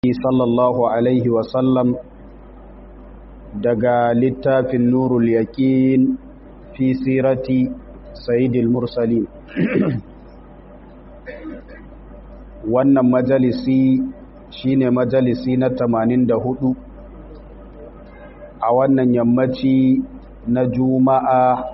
sallallahu alaihi wasallam daga littafin nurul yaƙin fi sirati sayidil mursalin wannan majalisi shine majalisi na 84 a wannan yammaci na juma'a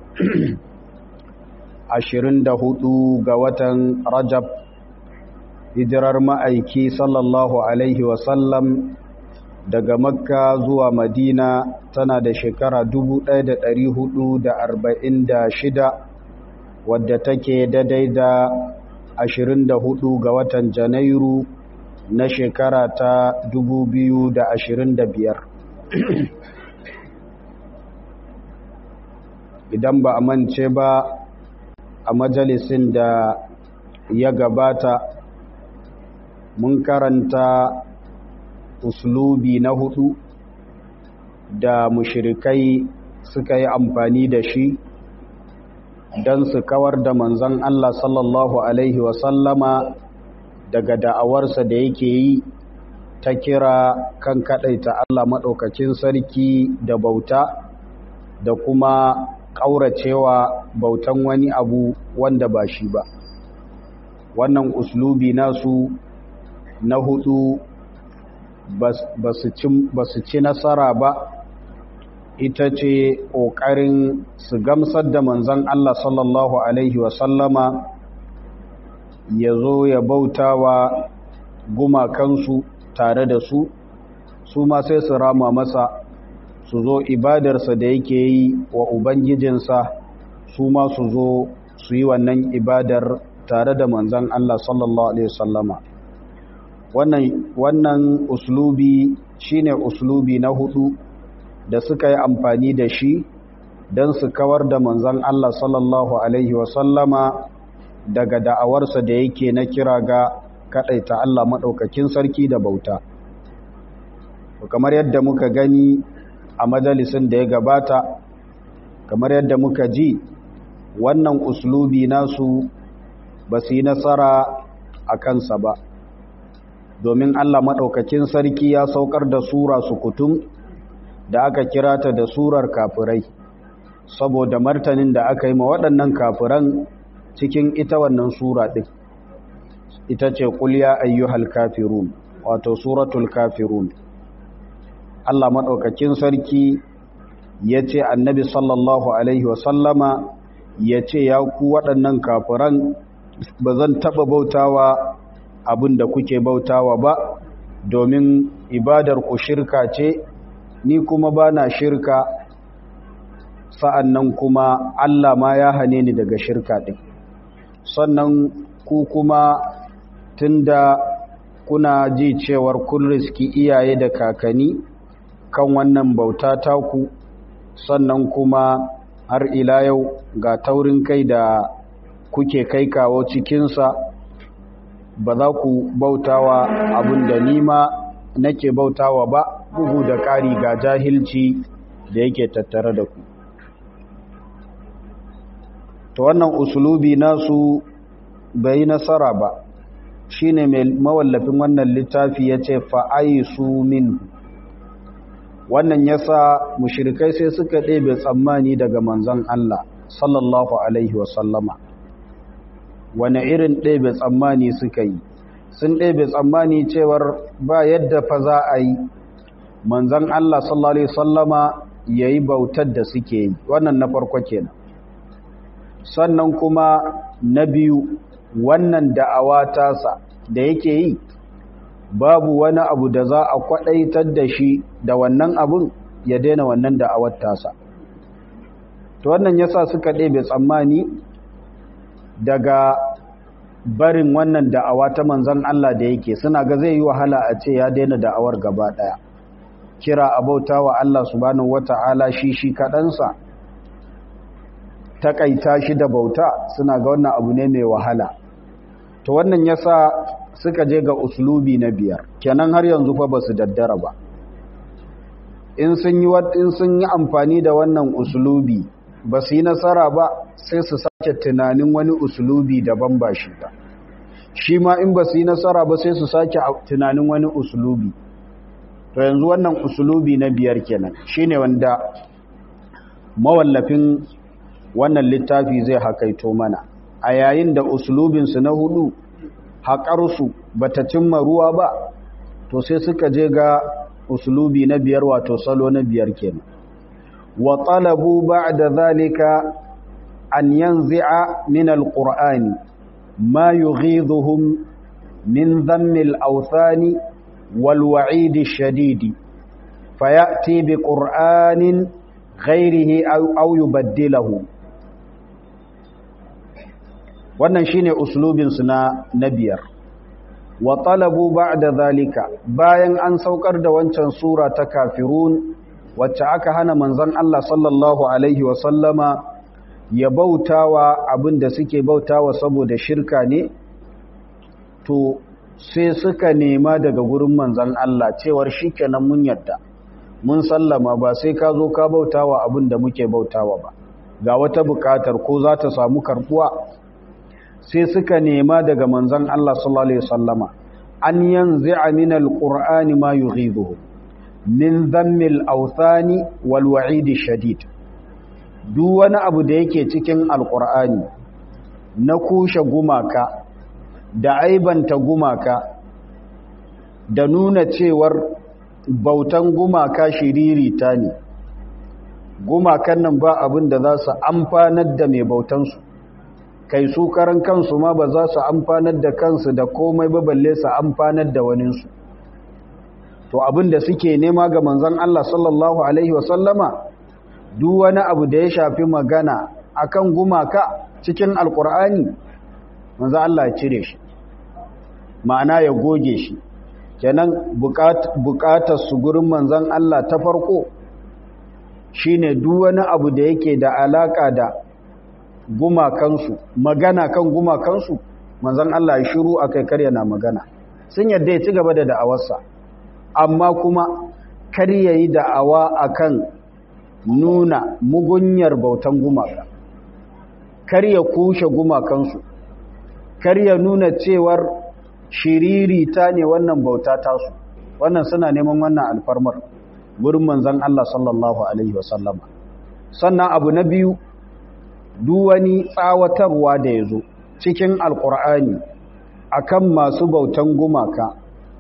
24 ga watan rajab hijirar ma'aiki sallallahu alaihi wasallam daga makka zuwa madina tana da shekara 1446 wadda take daidai da 24 ga watan janairu na shekara ta 2025 idan ba a mance ba a majalisin da ya gabata mun karanta uslubi na hudu da mushirikai suka yi amfani da shi don su kawar da manzan Allah sallallahu Alaihi wasallama daga da'awarsa da yake yi ta kira kan kaɗaita Allah maɗaukakin sarki da bauta da kuma ƙauracewa bautan wani abu wanda ba shi ba wannan uslubi nasu na hudu ba su ci nasara ba ita ce ƙoƙarin su gamsar da manzan Allah sallallahu Alaihi wasallama ya zo ya bauta wa gumakansu tare da su su ma sai su rama masa su zo ibadarsa da yake yi wa Ubangijinsa su ma su zo su yi wannan ibadar tare da manzan Allah sallallahu Alaihi wasallama wannan wannan uslubi shine uslubi na hudu da suka yi amfani da shi don su kawar da manzan Allah sallallahu Alaihi wasallama daga da'awarsa da yake na kira ga kaɗaita Allah maɗaukakin sarki da bauta. kamar yadda muka gani a majalisin da ya gabata kamar yadda muka ji wannan uslubi nasu ba su yi nasara a kansa ba domin Allah maɗaukakin sarki ya saukar da sura sukutum da aka kira ta da surar kafirai saboda martanin da aka yi ma waɗannan kafiran cikin ita wannan sura ɗin ita ce ƙulya ayyuhal kafirun wato suratul kafirun Allah maɗaukakin sarki ya ce annabi sallallahu alaihi wasallama ya ce ya ku waɗannan kafiran ba zan taɓa bautawa abin da kuke bautawa ba domin ibadar ku shirka ce ni kuma ba na shirka sa'an nan kuma Allah ma ya hane ni daga shirka ɗin sannan ku kuma tunda kuna ji cewar kun riski iyaye da kakanni kan wannan bauta taku sannan kuma har ila yau ga taurin kai da kuke kai kawo cikinsa ba za ku bautawa abin da nima nake bautawa ba bugu da ƙari ga jahilci da yake tattare da ku ta wannan usulubi nasu bai nasara ba shine mai mawallafin wannan littafi ya ce fa'aisu min wannan yasa mushirikai sai suka ɗebe tsammani daga manzon Allah sallallahu alaihi wasallama wane irin ɗebe tsammani suka yi sun ɗebe tsammani cewar ba yadda fa za a yi manzan Allah sallallahu Alaihi sallama ya yi bautar da suke yi wannan na farko kenan sannan kuma na biyu wannan da'awa tasa da yake yi babu wani abu da za a kwaɗaitar da shi da wannan abun ya daina wannan da'awar tasa to wannan yasa suka ɗebe tsammani daga barin wannan da'awa ta manzan Allah da yake suna ga zai yi wahala a ce ya daina da'awar gaba ɗaya kira abauta wa Allah subhanahu wata'ala shi shi kaɗansa taƙaita shi da bauta suna ga wannan abu ne mai wahala to wannan yasa suka je ga uslubi na biyar kenan har yanzu fa ba su daddara ba in sun yi in sun yi amfani da wannan uslubi ba su yi nasara ba sai su sake tunanin wani uslubi daban ba shi ba shi ma in ba su yi nasara ba sai su sake tunanin wani usulubi to yanzu wannan usulubi na biyar kenan shine wanda mawallafin wannan littafi zai hakaito mana a yayin da usulubinsu na hudu haƙarsu ba ta cimma ruwa ba to sai suka je ga usulubi na biyar wato salo na biyar kenan wa talabu ba'da zalika an yanzi'a min alqur'ani ma yughidhuhum min dhammi al-awthani wal wa'id ash-shadid fayati bi qur'anin ghayrihi aw yubaddilahu wannan shine uslubin su na na biyar wa talabu ba'da zalika bayan an saukar da wancan sura ta kafirun wacce aka hana manzon Allah sallallahu alaihi wa sallama ya bautawa abinda suke bautawa saboda shirka ne to sai suka nema daga gurin manzon Allah cewar shikenan mun yadda mun sallama ba sai ka zo ka bautawa abinda muke bautawa ba ga wata bukatar ko za ta samu karbuwa sai suka nema daga manzon Allah sallallahu alaihi wasallama an yanzi'a min alqur'ani ma yughidhuhu min dhammil awthani wal wa'idi shadid duk wani abu da yake cikin alqur'ani na kushe gumaka da aibanta gumaka da nuna cewar bautan gumaka shiririta ne gumakan nan ba abin da za su amfanar da mai bautansu kai su karan kansu ma ba za su amfanar da kansu da komai ba balle su amfanar da waninsu to abin da suke nema ga manzon Allah sallallahu alaihi wasallama duk wani abu da ya shafi magana akan gumaka cikin alkur'ani manzon Allah ya cire shi ma'ana ya goge shi kenan bukatar su gurin manzon Allah ta farko shine duk wani abu da yake da alaka da gumakansu magana kan gumakansu manzon Allah ya shiru akai karya na magana sun yadda ya ci gaba da da'awarsa amma kuma kar yayi da'awa akan nuna mugunyar bautan gumaka kar ya kushe gumakansu kar ya nuna cewar shiriri ta ne wannan bauta tasu wannan suna neman wannan alfarmar gurin manzon Allah sallallahu alaihi wasallama sannan abu na biyu duwani tsawatarwa da ya zo cikin alkur'ani akan masu bautan gumaka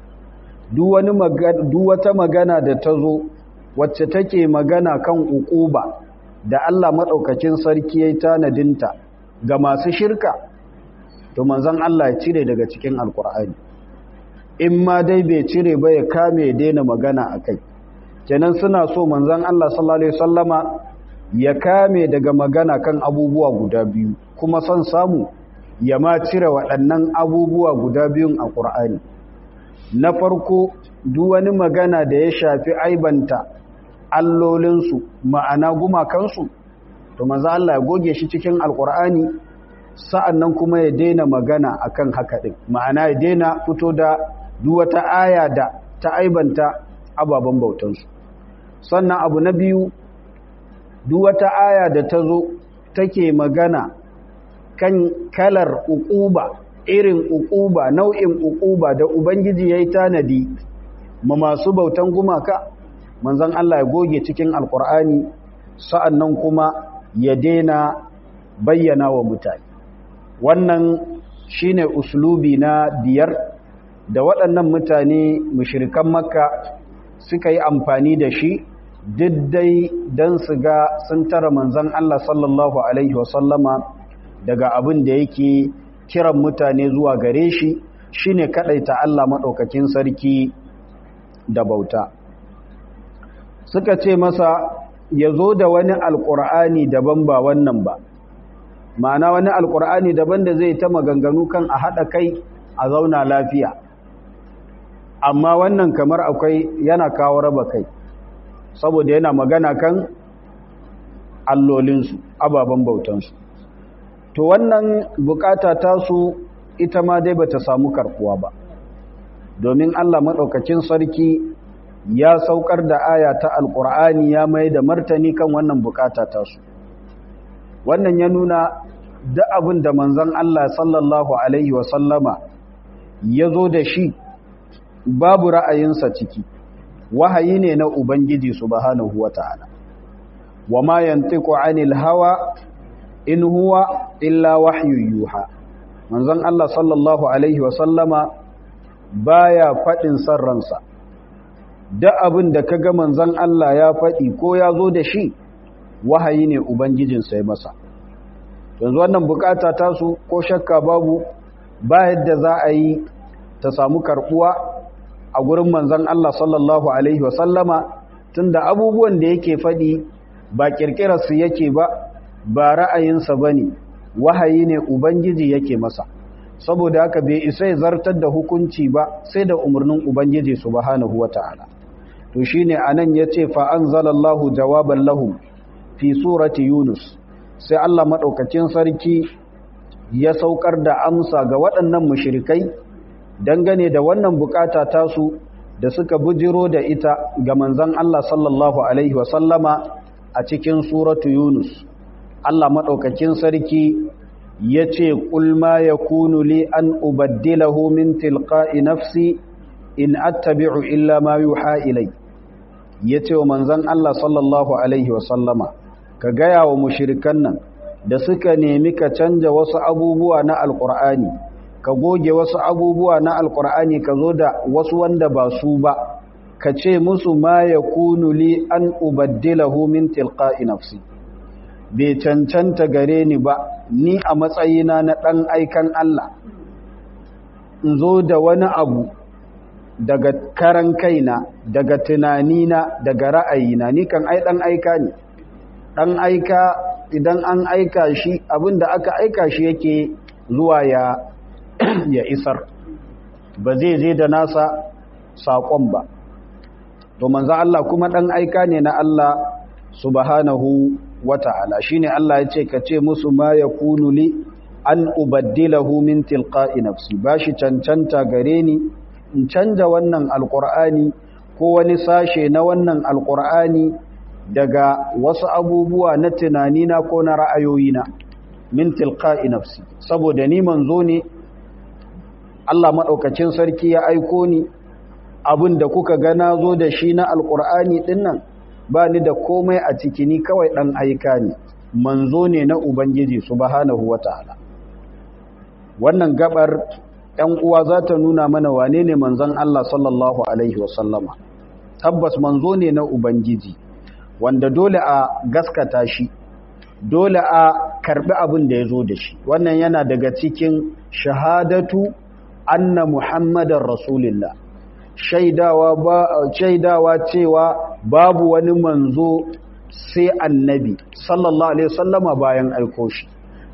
wata magana da ta zo wacce take magana kan ukuba da Allah maɗaukakin sarki ya yi tanadinta ga masu shirka to manzan Allah ya cire daga cikin alkur'ani in ma dai bai cire ba ya kame ya daina magana a kai kenan suna so manzan Allah sallallahu Alaihi wasallama ya kame daga magana kan abubuwa guda biyu kuma son samu ya ma cire waɗannan abubuwa guda biyun a ƙur'ani na farko duk wani magana da ya shafi aibanta allolinsu ma'ana gumakansu to maza Allah ya goge shi cikin alƙur'ani sa'annan kuma ya daina magana akan haka ɗin ma'ana ya daina fito da duk wata aya da ta aibanta ababen bautansu sannan abu na biyu duk wata aya da ta zo take magana kan kalar uquba irin uquba nau'in uquba da ubangiji yayi tanadi ma masu bautan gumaka manzon Allah ya goge cikin alkur'ani sa'annan kuma ya daina bayyana wa mutane wannan shine uslubi na biyar da waɗannan mutane mushrikan makka suka yi amfani da shi diddai don su ga sun tara manzan Allah sallallahu Alaihi wasallama daga abin da yake kiran mutane zuwa gare shi shine kaɗaita Allah maɗaukakin sarki da bauta suka ce masa ya zo da wani alƙur'ani daban ba wannan ba ma'ana wani alƙur'ani daban da zai ta maganganu kan a haɗa kai a zauna lafiya amma wannan kamar akwai yana kawo raba kai saboda yana magana kan allolinsu ababen bautansu to wannan bukata tasu ita ma dai bata samu karkuwa ba domin Allah maɗaukakin sarki ya saukar da aya ta alƙur'ani ya mai da martani kan wannan bukata tasu wannan ya nuna da abin da manzon Allah sallallahu alaihi wasallama ya zo da shi babu ra'ayinsa ciki wahayi ne na ubangiji subhanahu wata'ala wa ma yantiqu anil hawa in huwa illa wahyu yuha manzon Allah sallallahu alaihi wa sallama baya fadin sarransa da abin da kaga manzon Allah ya fadi ko ya zo da shi wahayi ne ubangijinsa ya masa yanzu wannan bukata tasu ko shakka babu ba yadda za a yi ta samu karbuwa a gurin manzan Allah sallallahu Alaihi wasallama tunda abubuwan da yake faɗi ba ƙirƙirarsu yake ba ba ra'ayinsa ba ne wahayi ne ubangiji yake masa saboda haka bai isa ya zartar da hukunci ba sai da umarnin ubangiji subhanahu wa ta'ala to shine anan yace fa anzalallahu jawaban lahum fi surati yunus sai Allah madaukakin sarki ya saukar da amsa ga waɗannan mushrikai dangane da wannan bukata tasu da suka bujiro da ita ga manzon Allah sallallahu alaihi wasallama a cikin suratu Yunus Allah madaukakin sarki yace qul ma yakunu li an ubaddilahu min tilqa'i nafsi in attabi'u illa ma yuha ilai yace wa manzon Allah sallallahu alaihi wasallama ka gaya wa mushrikan nan da suka nemi ka canja wasu abubuwa na alqur'ani ka goge wasu abubuwa na alkur'ani ka zo da wasu wanda ba su ba ka ce musu ma ya kunu li an ubaddilahu min tilqa'i nafsi bai cancanta gare ni ba ni a matsayina na ɗan aikan Allah in zo da wani abu daga karan kaina daga tunanina daga ra'ayina ni kan ai ɗan aika ne ɗan aika idan an aika shi abinda aka aika shi yake zuwa ya ya isar ba zai je da nasa saƙon ba to manzo Allah kuma ɗan aika ne na Allah subhanahu wata'ala shine Allah ya ce ka ce musu ma yakunu li an ubaddilahu min tilqa'i nafsi bashi cancanta gare ni in canja wannan alqur'ani ko wani sashe na wannan alqur'ani daga wasu abubuwa na tunanina ko na ra'ayoyina min tilqa'i nafsi saboda ni manzo ne Allah maɗaukacin sarki ya aiko ni abin da kuka gana zo da shi na alƙur'ani ɗinnan ba ni da komai a ciki ni kawai ɗan aika ne manzo ne na Ubangiji subhanahu wa ta'ala wannan gabar ‘yan uwa za ta nuna mana wane ne manzon Allah sallallahu Alaihi wasallama tabbas manzo ne na Ubangiji wanda dole a gaskata shi dole a karɓi abin da ya zo da shi wannan yana daga cikin shahadatu anna muhammadar rasulillah shaidawa ba shaidawa cewa babu wani manzo sai annabi sallallahu alaihi wasallama bayan aiko shi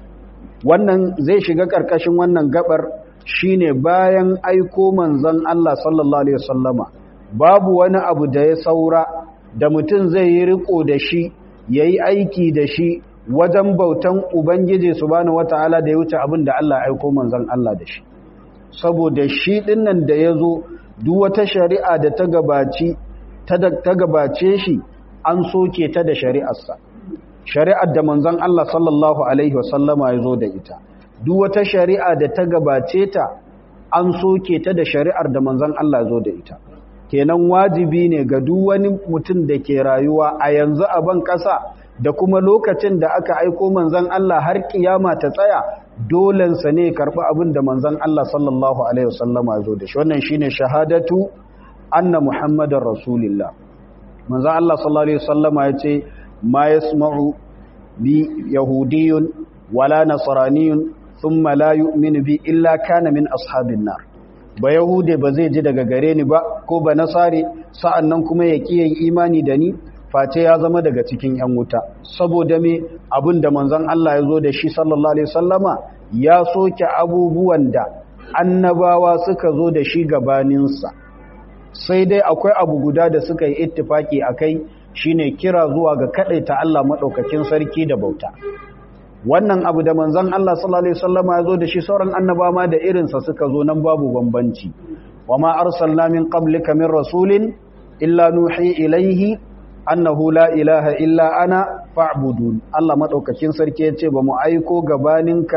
wannan zai shiga karkashin wannan gabar shine bayan aiko manzon Allah sallallahu alaihi wasallama babu wani abu da ya saura da mutum zai yi riko da shi yayi aiki da shi wajen bautan ubangiji subhanahu wataala da ya wuce abin da Allah ya aiko manzon Allah da shi saboda shi dinnan da ya zo duk wata shari'a da ta gabaci ta gabace shi an soke ta da shari'arsa shari'ar da manzon Allah sallallahu alaihi wasallama ya zo da ita duk wata shari'a da ta gabace ta an soke ta da shari'ar da manzon Allah ya zo da ita kenan wajibi ne ga duk wani mutum da ke rayuwa a yanzu a ban ƙasa da kuma lokacin da aka aiko manzon Allah har kiyama ta tsaya dolensa ne karɓi abin da manzon Allah sallallahu alaihi wasallama ya zo da shi wannan shine shahadatu anna muhammadar rasulillah manzon Allah sallallahu alaihi wasallama ya ce ma yasma'u bi yahudiyyun wala nasraniyyun thumma la yu'minu bi illa kana min ashabin nar ba yahude ba zai ji daga gare ni ba ko ba nasari sa'annan kuma ya kiyaye imani da ni face ya zama daga cikin ‘yan wuta saboda me abin da manzon Allah ya zo da shi sallallahu Alaihi wasallama ya soke abubuwan da annabawa suka zo da shi gabaninsa sai dai akwai abu guda da suka yi ittifaki a kai shine kira zuwa ga ta Allah maɗaukakin sarki da bauta wannan abu da manzon Allah sallallahu Alaihi wasallama ya zo da shi sauran annabawa ma da irinsa suka zo nan babu bambanci wa ma arsalna min qablika min rasulin illa nuhi ilaihi annahu la ilaha illa ana fa'budun Allah madaukakin sarki yace ba mu aiko gabaninka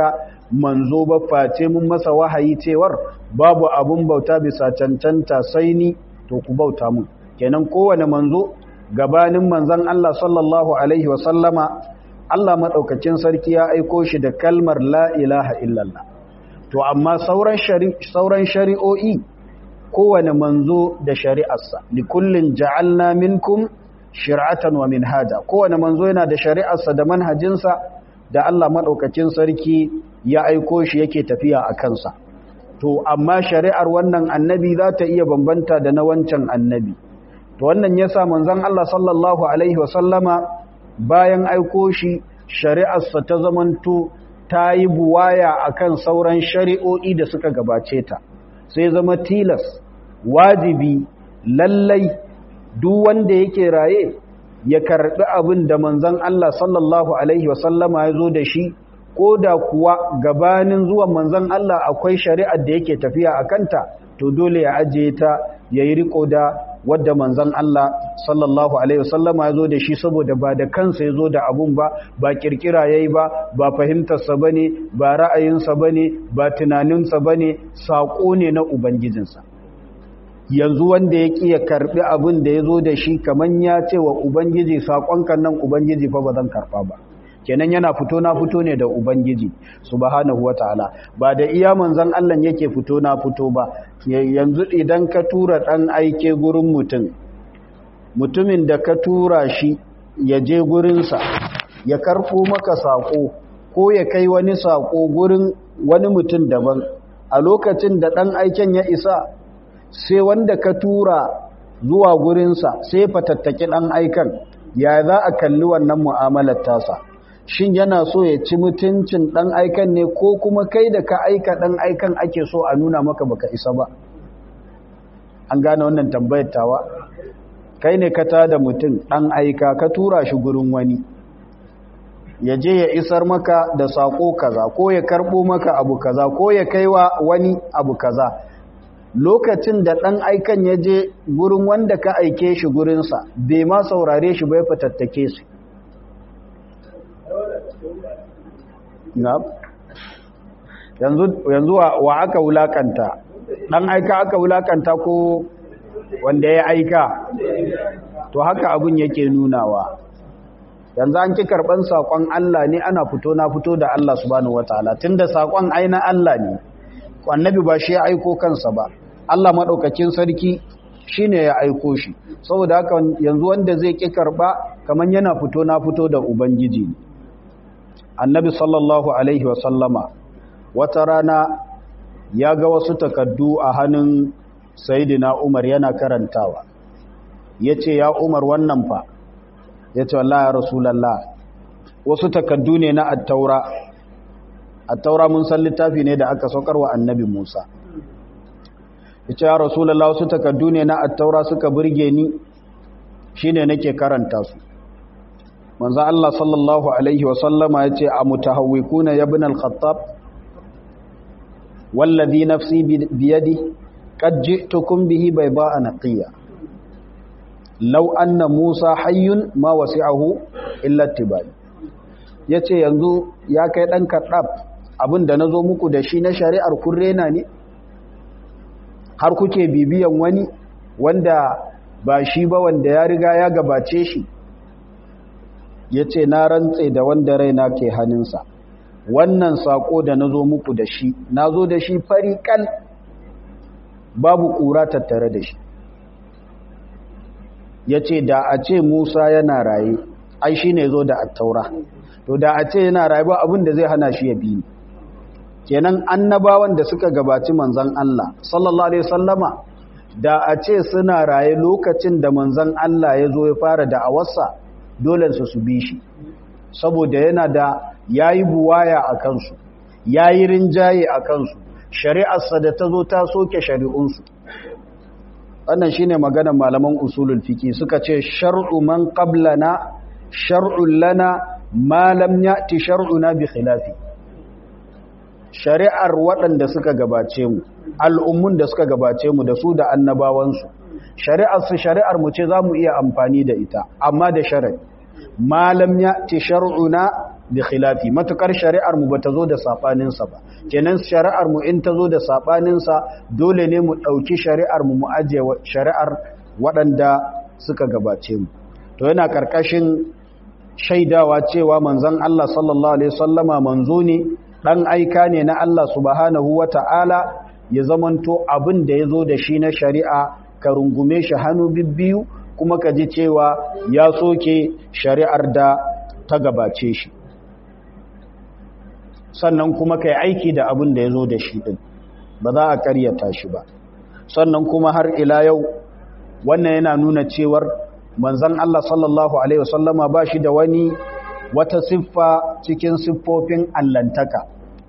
manzo ba face mun masa wahayi cewar babu abun bauta bisa cancanta sai ni to ku bauta mun kenan kowane manzo gabanin manzon Allah sallallahu alaihi wa sallama Allah madaukakin sarki ya aiko shi da kalmar la ilaha illallah to amma sauran sauran shari'o'i kowane manzo da shari'arsa likullin ja'alna minkum shir'atan wa minhaja kowane manzo yana da shari'arsa da manhajinsa da Allah madaukakin sarki ya aiko shi yake tafiya a kansa to amma shari'ar wannan annabi za ta iya bambanta da na wancan annabi to wannan yasa manzon Allah sallallahu alaihi wasallama bayan aiko shi shari'arsa ta zamanto ta yi buwaya akan sauran shari'o'i da suka gabace ta sai zama tilas wajibi lallai duk wanda yake raye ya karbi abin da manzon Allah sallallahu alaihi wasallama ya zo da shi ko da kuwa gabanin zuwan manzon Allah akwai shari'ar da yake tafiya a kanta to dole ya ajiye ta ya yi riko da wadda manzon Allah sallallahu alaihi wasallama ya zo da shi saboda ba da kansa ya zo da abun ba ba kirkira yayi ba ba fahimtarsa bane ba ra'ayinsa bane ba tunaninsa bane sako ne na ubangijinsa yanzu wanda ya ƙi ya karɓi abin da ya zo da shi kamar ya ce wa ubangiji saƙonkan nan ubangiji fa ba zan karɓa ba kenan yana fito na fito ne da ubangiji subhanahu wataala ba da iya manzon Allah yake fito na fito ba yanzu idan ka tura ɗan aike gurin mutum mutumin da ka tura shi ya je gurinsa ya karɓo maka saƙo ko ya kai wani saƙo gurin wani mutum daban a lokacin da ɗan aiken ya isa sai wanda ka tura zuwa gurinsa sai fatattaki ɗan aikan ya za a kalli wannan mu'amalar tasa shin yana so ya ci mutuncin ɗan aikan ne ko kuma kai da ka aika ɗan aikan ake so a nuna maka baka isa ba an gane wannan tambayar tawa kai ne ka tada mutum ɗan aika ka tura shi gurin wani ya je ya isar maka da saƙo kaza ko ya karɓo maka abu kaza ko ya kaiwa wani abu kaza lokacin da ɗan aikan ya je gurin wanda ka aike shi gurinsa bai ma saurare shi bai fatattake su yanzu wa aka wulakanta ɗan aika aka wulakanta ko wanda ya aika to haka abin yake nunawa yanzu an ki karɓan saƙon Allah ne ana fito na fito da Allah subhanahu wataala tunda saƙon aina Allah ne annabi ba shi ya aiko kansa ba Allah maɗaukakin sarki shi ne ya aiko shi saboda haka yanzu wanda zai ƙi karɓa kamar yana fito na fito da Ubangiji annabi sallallahu Alaihi wasallama wata rana ya ga wasu takaddu a hannun sayidina Umar yana karantawa ya ce ya Umar wannan fa ya ce wallah ya rasulallah wasu takaddu ne na attaura attaura mun san littafi ne da aka saukar wa annabi Musa yace ya rasulullah wasu takaddu ne na attaura suka burge ni shine nake karanta su manzo Allah sallallahu alaihi wa sallama yace a mutahawwikuna ya ibn al-khattab wallazi nafsi biyadi qad ji'tukum bihi bayda'a naqiya law anna musa hayyun ma wasi'ahu illa tibai yace yanzu ya kai dan kaddab abinda nazo muku da shi na shari'ar kun rena ne har kuke bibiyan wani wanda ba shi ba wanda ya riga ya gabace shi ya ce na rantse da wanda raina ke hannunsa wannan sako da na zo muku da shi na zo da shi fariƙal babu ƙura tattare da shi ya ce da a ce musa yana raye ai shi ne zo da attaura to da a ce yana raye ba abin da zai hana shi ya bi ni kenan annabawan da suka gabaci manzan Allah sallallahu alaihi sallama da a ce suna raye lokacin da manzan Allah ya zo ya fara da'awarsa dole su su bi shi saboda yana da yayi buwaya a kansu yayi rinjaye a kansu shari'arsa da ta zo ta soke shari'unsu wannan shine maganar malaman usulul fiqi suka ce shar'u man qablana shar'un lana ma lam ya'ti shar'una bi khilafi shari'ar waɗanda suka gabace mu al'ummun da suka gabace mu da su da annabawansu shari'ar su shari'ar mu ce za mu iya amfani da ita amma da shari'a malam ya ce shar'una bi khilafi matukar shari'ar mu bata zo da sabanin sa ba kenan shari'ar mu in ta zo da sabanin sa dole ne mu dauki shari'ar mu mu aje shari'ar waɗanda suka gabace mu to yana karkashin shaidawa cewa manzon Allah sallallahu alaihi wasallama manzo ne dan aika ne na Allah subhanahu wata'ala ya zamanto abin da yazo da shi na shari'a ka rungume shi hannu bibbiyu kuma ka ji cewa ya soke shari'ar da ta gabace shi sannan kuma ka yi aiki da abin da ya zo da shi ɗin ba za a karyata shi ba sannan kuma har ila yau wannan yana nuna cewar manzan Allah sallallahu Alaihi wasallama ba shi da wani wata siffa cikin siffofin allantaka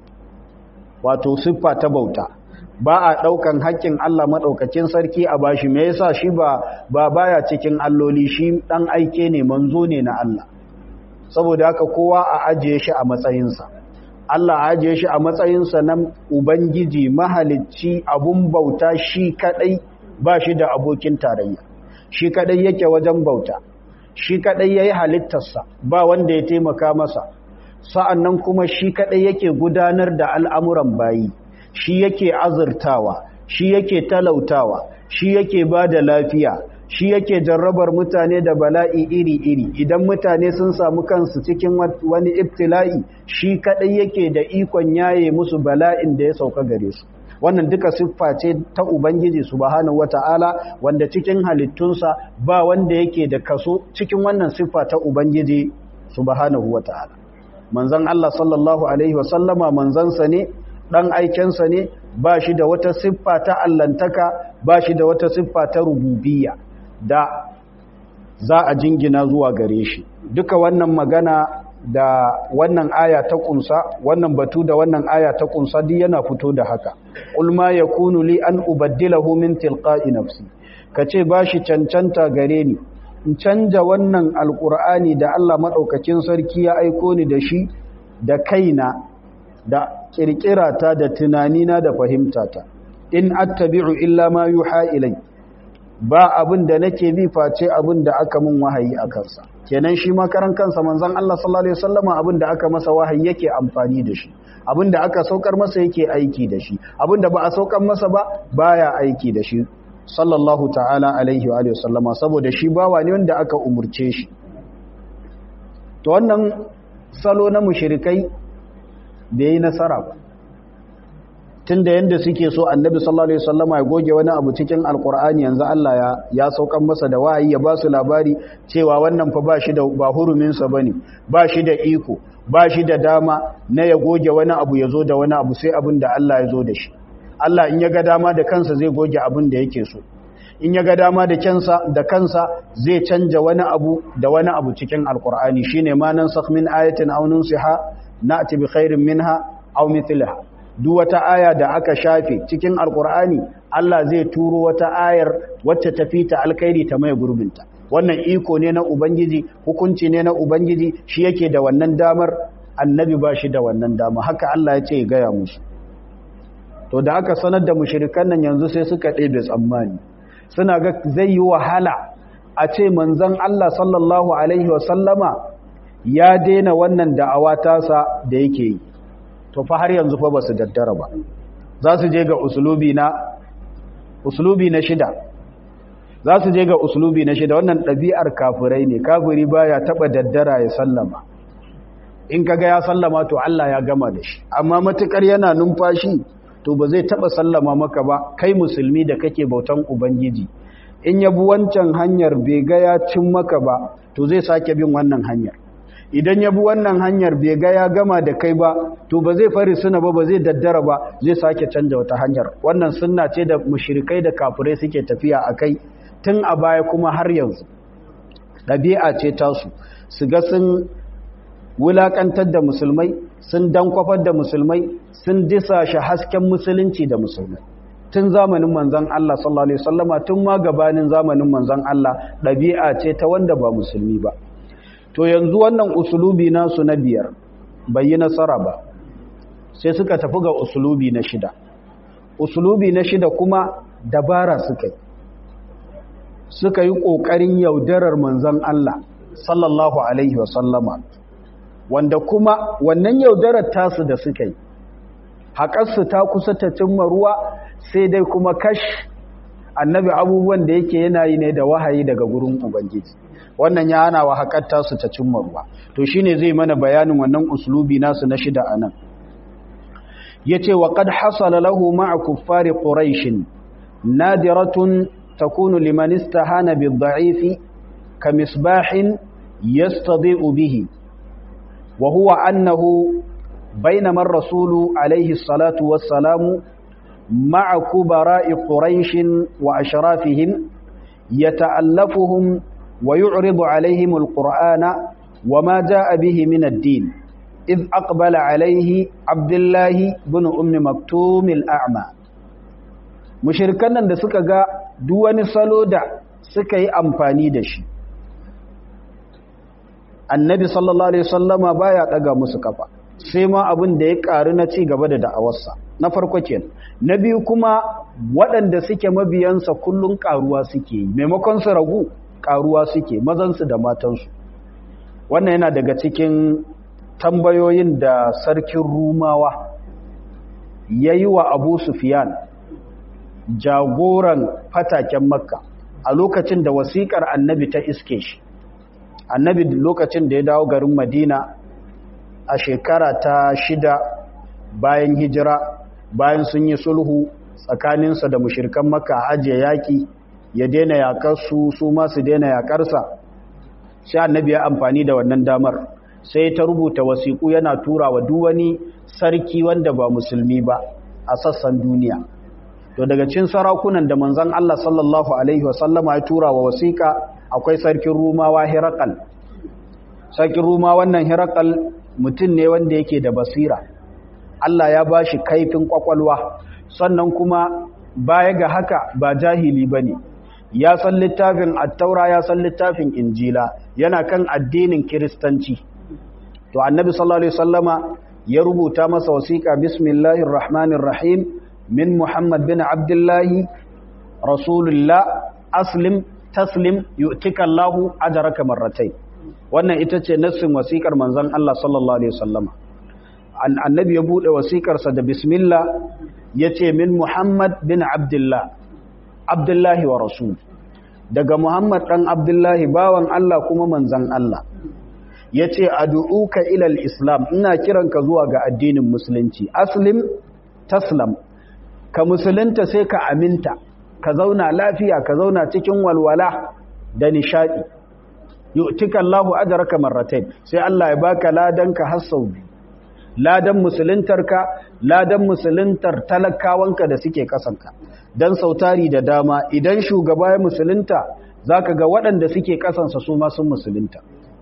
wato siffa ta bauta ba a ɗaukan haƙƙin Allah maɗaukakin sarki a bashi me yasa shi ba ba baya cikin alloli shi ɗan aike ne manzo ne na Allah saboda haka kowa a ajiye shi a matsayinsa Allah a ajiye shi a matsayinsa na ubangiji mahalicci abun bauta shi kaɗai ba shi da abokin tarayya shi kaɗai yake wajen bauta shi kaɗai ya yi halittarsa ba wanda ya taimaka masa sa'an nan kuma shi kaɗai yake gudanar da al'amuran bayi shi yake azurtawa shi yake talautawa shi yake ba da lafiya shi yake jarrabar mutane da bala'i iri-iri idan mutane sun samu kansu cikin wani ibtila'i shi kadai yake da ikon yaye musu bala'in da ya sauka gare su wannan duka siffa ce ta ubangiji subhanahu wata'ala wanda cikin halittunsa ba wanda yake da kaso cikin wannan siffa ta ubangiji subhanahu wata'ala manzon Allah sallallahu alaihi wasallama manzansa ne ɗan aikensa ne ba shi da wata siffa ta allantaka ba shi da wata siffa ta rububiya da za a jingina zuwa gare shi duka wannan magana da wannan aya ta kunsa wannan batu da wannan aya ta kunsa duk yana fito da haka qul ma yakunu li an ubaddilahu min tilqa'i nafsi kace bashi cancanta gare ni in canja wannan alqur'ani da Allah madaukakin sarki ya aiko ni da shi da kaina da kirkirata da tunanina da fahimtata in attabi'u illa ma yuha ilai ba abin da nake bi face abin da aka mun wahayi a kansa kenan shi makaran kansa manzon Allah sallallahu alaihi wasallama abin da aka masa wahayi yake amfani da shi abin da aka saukar masa yake aiki da shi abin da ba a saukar masa ba baya aiki da shi sallallahu ta'ala alaihi wa alihi wasallama saboda shi bawa ne wanda aka umurce shi to wannan salo na mushrikai da yi nasara ba tun da yadda suke so annabi sallallahu alaihi wasallama ya goge wani abu cikin alkur'ani yanzu Allah ya ya saukan masa da wahayi ya ba su labari cewa wannan fa ba shi da ba hurumin sa bane ba shi da iko ba shi da dama na ya goge wani abu ya zo da wani abu sai abin da Allah ya zo da shi Allah in ya ga dama da kansa zai goge abin da yake so in ya ga dama da kansa da kansa zai canja wani abu da wani abu cikin alkur'ani shine ma nan sakh min ayatin aw nunsiha na'ti bi khairin minha aw mithliha duk wata aya da aka shafe cikin alkur'ani Allah zai turo wata ayar wacce ta fita alkhairi ta mai gurbinta wannan iko ne na ubangiji hukunci ne na ubangiji shi yake da wannan damar annabi ba shi da wannan dama haka Allah ya ce ya gaya musu to da aka sanar da mushrikan nan yanzu sai suka ɗebe tsammani suna ga zai yi wahala a ce manzon Allah sallallahu alaihi wasallama ya daina wannan da'awa tasa da yake yi to fa har yanzu fa ba su daddara ba za su je ga usulubi na usulubi na shida za su je ga usulubi na shida wannan ɗabi'ar kafirai ne kafiri baya taɓa daddara ya sallama in kaga ya sallama to Allah ya gama da shi amma matukar yana numfashi to ba zai taɓa sallama maka ba kai musulmi da kake bautan ubangiji in ya bi wancan hanyar bai ga ya cin maka ba to zai sake bin wannan hanyar idan ya bi wannan hanyar bai ga ya gama da kai ba to ba zai fari suna ba ba zai daddara ba zai sake canja wata hanyar wannan sunna ce da mushrikai da kafirai suke tafiya a kai tun a baya kuma har yanzu ɗabi'a ce tasu su ga sun wulaƙantar da musulmai sun dankwafar da musulmai sun disashe hasken musulunci da musulmai tun zamanin manzan Allah sallallahu alaihi wasallama tun ma gabanin zamanin manzan Allah ɗabi'a ce ta wanda ba musulmi ba to yanzu wannan usulubi nasu na biyar bai yi nasara ba sai suka tafi ga usulubi na shida usulubi na shida kuma dabara suka yi suka yi ƙoƙarin yaudarar manzan Allah sallallahu alaihi wasallama wanda kuma wannan yaudarar tasu da suka yi haƙarsu ta kusa ta cimma ruwa sai dai kuma kash annabi abubuwan da yake yana yi ne da wahayi daga gurin ubangiji wannan ya hana wa haƙar tasu ta cimma ruwa to shine zai mana bayanin wannan uslubi nasu na shida anan yace wa qad hasala lahu ma'a kuffari quraish nadiratun takunu liman istahana bid-da'ifi kamisbahin yastadi'u bihi wa huwa annahu بينما الرسول عليه الصلاة والسلام مع كبراء قريش وأشرافهم يتألفهم ويعرض عليهم القرآن وما جاء به من الدين إذ أقبل عليه عبد الله بن أم مكتوم الأعمى مشركان da suka ga duk wani salo da suka yi amfani da shi annabi sallallahu alaihi wasallama baya daga musu kafa sai ma abin da ya karu na ci gaba da da'awarsa na farko kenan na biyu kuma waɗanda suke mabiyansa kullun karuwa suke yi maimakon su ragu karuwa suke mazansu da matansu wannan yana daga cikin tambayoyin da sarkin rumawa ya yi wa abu sufiyan jagoran fataken makka a lokacin da wasiƙar annabi ta iske shi annabi lokacin da ya dawo garin madina a shekara ta shida bayan hijira bayan sun yi sulhu tsakaninsa da mushirkan makka a ajiye yaƙi ya daina yaƙarsu su masu daina yaƙarsa sai annabi ya amfani da wannan damar sai ta rubuta wasiƙu yana tura wa wani sarki wanda ba musulmi ba a sassan duniya to daga cin sarakunan da manzon Allah sallallahu alaihi wasallama ya tura wa wasiƙa akwai sarkin rumawa hirakal sarkin ruma wannan hirakal mutum ne wanda yake da basira Allah ya ba shi kaifin kwakwalwa sannan kuma baya ga haka ba jahili ba ne ya san littafin attaura ya san littafin injila yana kan addinin kiristanci to annabi sallallahu alaihi wasallama ya rubuta masa wasiƙa bismillahir rahmanir rahim min muhammad bin abdullahi rasulullah aslim taslim yu'tika Allahu ajraka marratayn wannan ita ce nassin wasiƙar manzon Allah sallallahu alaihi wasallama annabi ya bude wasiƙar sa da bismillah yace min Muhammad bin Abdullah Abdullahi wa rasul daga Muhammad dan Abdullahi bawan Allah kuma manzon Allah yace ad'uka ila al-islam ina kiranka zuwa ga addinin musulunci aslim taslam ka musulunta sai ka aminta ka zauna lafiya ka zauna cikin walwala da nishadi yu'tika Allahu ajraka marratayn sai Allah ya baka ladanka har sau biyu ladan musuluntarka ladan musuluntar talakawanka da suke kasanka dan sautari da dama idan shugaba ya musulunta zaka ga waɗanda suke kasansa su ma sun musulunta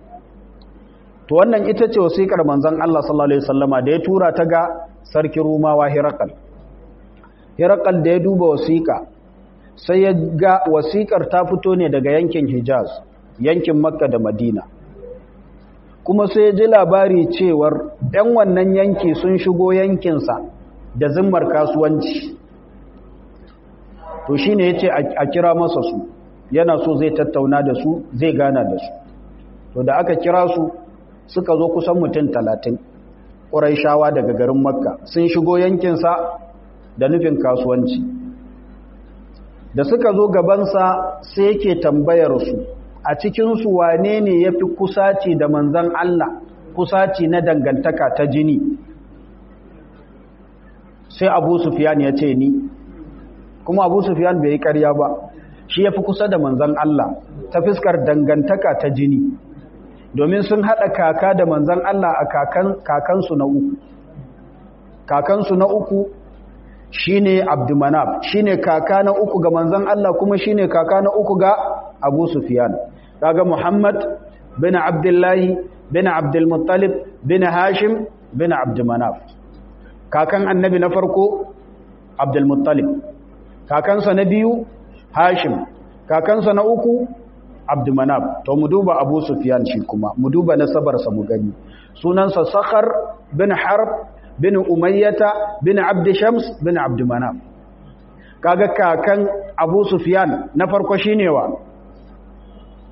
to wannan ita ce wasiƙar manzon Allah sallallahu alaihi wasallama da ya tura ta ga sarki Rumawa Hirakal Hirakal da ya duba wasiƙa sai ya ga wasiƙar ta fito ne daga yankin Hijaz yankin Makka da Madina kuma sai ya ji labari cewar ɗan wannan yanki sun shigo yankinsa da zimmar kasuwanci to shine yace a kira masa su yana so zai tattauna da su zai gana da su to da aka kira su suka zo kusan mutum talatin ƙuraishawa daga garin makka sun shigo yankinsa da nufin kasuwanci da suka zo gabansa sai yake tambayar su a cikinsu wane ne ya fi kusaci da manzan Allah kusaci na dangantaka ta jini sai abu sufiyan ya ce ni kuma abu sufiyan bai yi karya ba shi ya fi kusa da manzan Allah ta fiskar dangantaka ta jini domin sun haɗa kaka da manzan Allah a kakansu na uku kakansu na uku shine abdumanab shine kaka na uku ga manzan Allah kuma shine kaka na uku ga abu sufiyan kaga muhammad bin abdullahi bin abdulmuttalib bin hashim bin abdumanab kakan annabi na farko abdulmuttalib kakansa na biyu hashim kakansa na uku abdumanab to mu duba abu sufyan shi kuma mu duba nasabarsa mu gani sunansa sakhar bin harb bin umayyata bin abd shams bin abdumanab kaga kakan abu sufyan na farko shine wa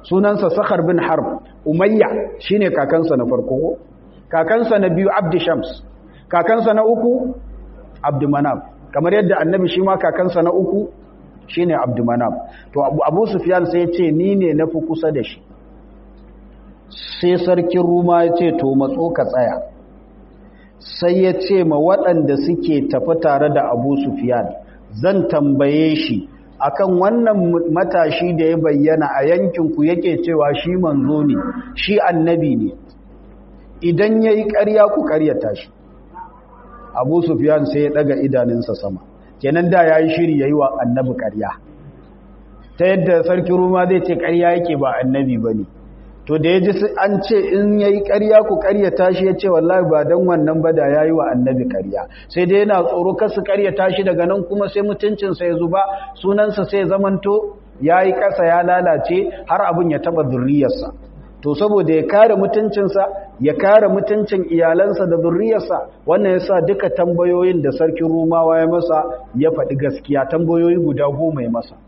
sunansa sakhar bin harb umayya shine kakansa na farko kakansa na biyu abd shams kakansa na uku abd manaf kamar yadda annabi shi ma kakansa na uku shine abd manaf to abu sufyan sai ya ce ni ne nafi kusa da shi sai sarkin ruma ya ce to matso ka tsaya sai ya ce ma waɗanda suke tafi tare da abu sufiyan zan tambaye shi akan wannan matashi da ya bayyana a yankinku yake cewa shi manzo ne shi annabi ne idan ya yi ƙarya ku ƙaryata shi abu sufiyan sai ya ɗaga idanunsa sama kenan da ya yi shiri ya yi wa annabi ƙarya ta yadda sarki ruma zai ce ƙarya yake ba annabi ba ne to da ya ji an ce in ya yi ƙarya ku ƙaryata shi ya ce wallahi ba don wannan ba da ya yi wa annabi ƙarya sai dai yana tsoro kasu ƙaryata shi daga nan kuma sai mutuncinsa ya zuba sunansa sai zamanto ya yi ƙasa ya lalace har abin ya taɓa zurriyarsa to saboda ya kare mutuncinsa ya kare mutuncin iyalansa da zurriyarsa wannan ya sa duka tambayoyin da sarkin rumawa ya masa ya faɗi gaskiya tambayoyi guda goma ya masa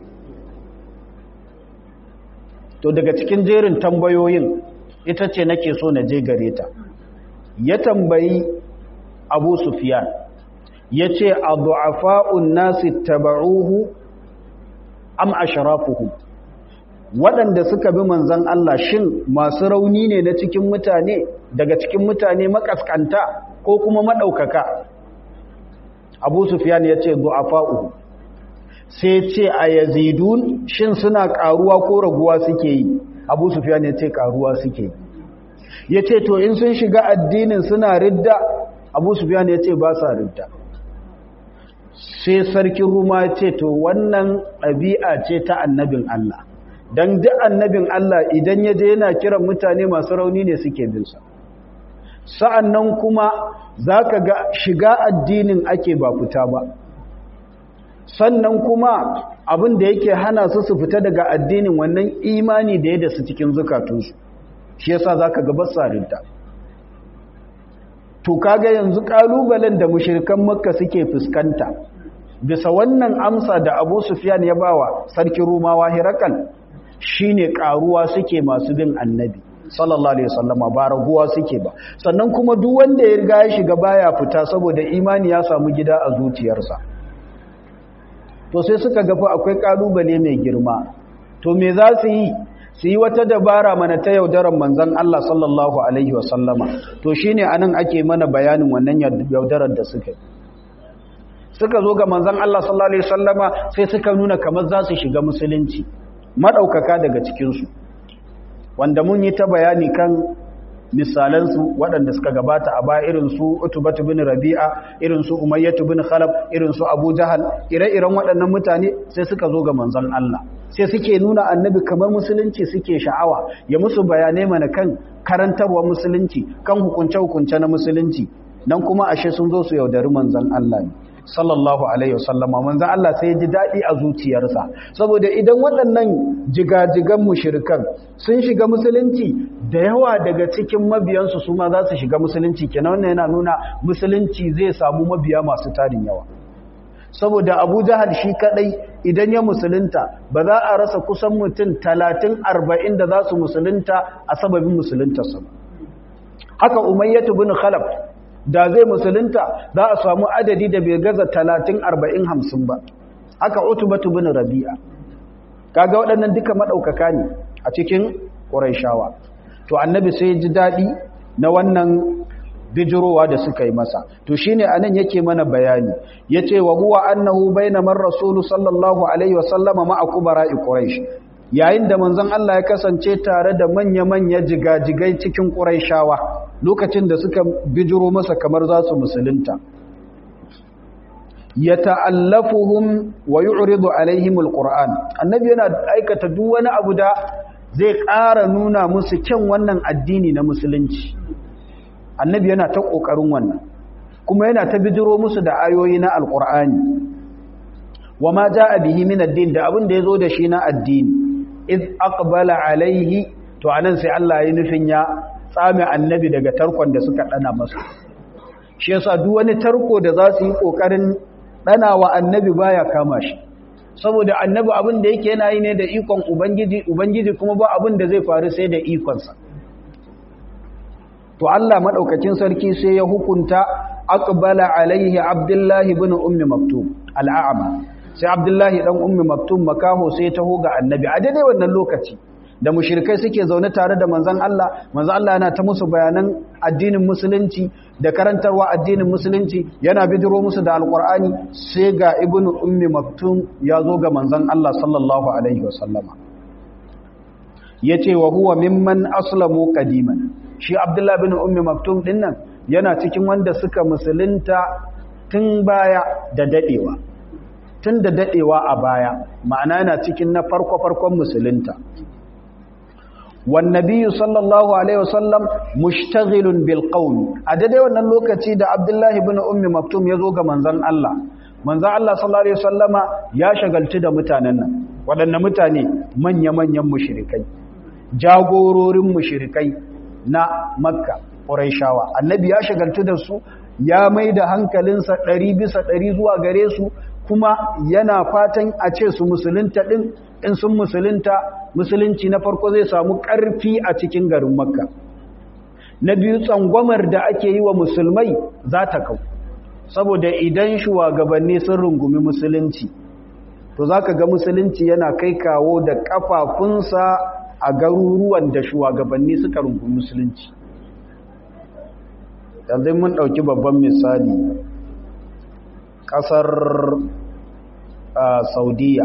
to daga cikin jerin tambayoyin ita ce nake so na je gare ta ya tambayi abu sufiyan ya ce a du'afa'un nasi taba'uhu am asharafuhu waɗanda suka bi manzan Allah shin masu rauni ne na cikin mutane daga cikin mutane makaskanta ko kuma maɗaukaka abu sufiyan ya ce du'afa'uhu sai ce a yazidun shin suna karuwa ko raguwa suke yi abu sufiyan ya ce karuwa suke yi ya ce to in sun shiga addinin suna ridda abu sufiyan ya ce ba sa ridda sai sarkin ruma ya ce to wannan ɗabi'a ce ta annabin Allah don duk annabin Allah idan ya je yana kiran mutane masu rauni ne suke binsa sa'an nan kuma za ka ga shiga addinin ake ba fita ba sannan kuma abin da yake hana su su fita daga addinin wannan imani da ya da su cikin zukatunsu shi yasa zaka ga basarinta to kaga yanzu kalubalen da mushrikan makka suke fuskanta bisa wannan amsa da Abu Sufyan ya bawa sarki Rumawa Hirakal shine karuwa suke masu bin annabi sallallahu alaihi wasallama ba raguwa suke ba sannan kuma duk wanda ya riga ya shiga baya fita saboda imani ya samu gida a zuciyarsa to sai suka gafa akwai kalubale mai girma to me za su yi su yi wata dabara mana ta yaudarar manzan Allah sallallahu alaihi wasallama to shine anan ake mana bayanin wannan yaudarar da suka suka zo ga manzan Allah sallallahu alaihi wasallama sai suka nuna kamar za su shiga musulunci madaukaka daga cikin su wanda mun yi ta bayani kan misalansu waɗanda suka gabata a baya irin su utubatu bin rabi'a irin su umayyatu bin khalaf irin su abu jahal ire-iren waɗannan mutane sai suka zo ga manzon Allah sai suke nuna annabi kamar musulunci suke sha'awa ya musu bayanai mana kan karantarwa musulunci kan hukunce-hukunce na musulunci nan kuma ashe sun zo su yaudari manzon Allah ne sallallahu alaihi wasallama manzon Allah sai ya ji daɗi a zuciyarsa saboda idan waɗannan jigajigan mushrikan sun shiga musulunci da yawa daga cikin mabiyansu su ma za su shiga musulunci kenan wannan yana nuna musulunci zai samu mabiya masu tarin yawa saboda Abu Jahal shi kadai idan ya musulunta ba za a rasa kusan mutum 30 40 da za su musulunta a sababin musuluntarsa haka Umayyah bin Khalaf da zai musulunta za a samu adadi da bai gaza talatin arba'in hamsin ba aka utubatu bin rabi'a kaga waɗannan duka maɗaukaka ne a cikin ƙuraishawa to annabi sai ji daɗi na wannan bijirowa da suka yi masa to shine anan yake mana bayani yace wa huwa annahu bainamar rasulu sallallahu alaihi wasallama ma'a kubara'i quraish yayin da manzon Allah ya kasance tare da manya-manya jigajigai cikin Qurayshawa lokacin da suka bijiro masa kamar za su musulunta yata'allafuhum wa yu'ridu alaihim alquran annabi yana aikata duk wani abu da zai ƙara nuna musu kyan wannan addini na musulunci annabi yana ta kokarin wannan kuma yana ta bijiro musu da ayoyi na alqur'ani wama jaa bihi min ad-din da abin da yazo da shi na addini iz aqbala alaihi to anan sai Allah ya nufin ya tsame annabi daga tarkon da suka dana masa shi yasa duk wani tarko da za su yi kokarin dana wa annabi baya kama shi saboda annabi abin da yake yana yi ne da ikon ubangiji ubangiji kuma ba abin da zai faru sai da ikonsa to Allah madaukakin sarki sai ya hukunta aqbala alaihi abdullahi ibn ummi maktum al'ama sai abdullahi dan ummi maktum makaho sai ya taho ga annabi a daidai wannan lokaci da mushrikai suke zaune tare da manzon Allah manzon Allah yana ta musu bayanan addinin musulunci da karantarwa addinin musulunci yana bidiro musu da alqur'ani sai ga ibnu ummi maktum ya zo ga manzon Allah sallallahu alaihi wasallama yace wa huwa mimman aslamu qadiman shi abdullah bin ummi maktum dinnan yana cikin wanda suka musulunta tun baya da dadewa tun da dadewa a baya ma'ana yana cikin na farko farkon musulunta والنبي صلى الله عليه وسلم مشتغل بالقول adade wannan lokaci da Abdullah ibn Ummi Maktum yazo ga manzon Allah manzon Allah sallallahu alaihi wasallama ya shagaltu da mutanen nan wadannan mutane manya-manyan mushrikai jagororin mushrikai na Makka Quraishawa annabi ya shagaltu da su ya maida hankalinsa 100 bisa 100 zuwa gare su kuma yana fatan a ce su musulunta din in sun musulunta musulunci na farko zai samu ƙarfi a cikin garin makka na biyu tsangwamar da ake yi wa musulmai za ta kau saboda idan shugabanni sun rungumi musulunci to za ka ga musulunci yana kai kawo da ƙafafunsa a garuruwan da shugabanni suka rungumi musulunci yanzu mun ɗauki babban misali ƙasar saudiya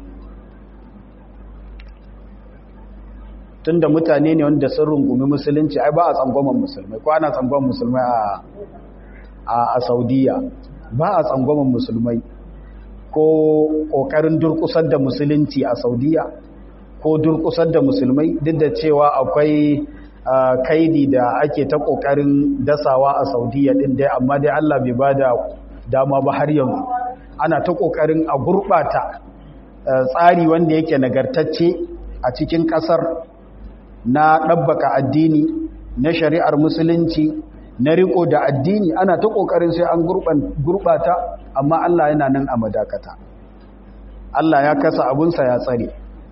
tunda mutane ne wanda sun rungumi musulunci ai ba a tsangwaman musulmai ko ana tsangwaman musulmai a saudiya ba a tsangwaman musulmai ko kokarin durkusar da musulunci a saudiya ko durkusar da musulmai duk da cewa akwai kaidi da ake ta kokarin dasawa a saudiya din dai amma dai allah bai ba da dama ba har yanzu ana ta kokarin a gurbata tsari wanda yake nagartacce a cikin kasar na ɗabbaka addini na shari'ar musulunci na riko da addini ana ta ƙoƙarin sai an gurɓata amma Allah yana nan a madakata Allah ya kasa abunsa ya tsare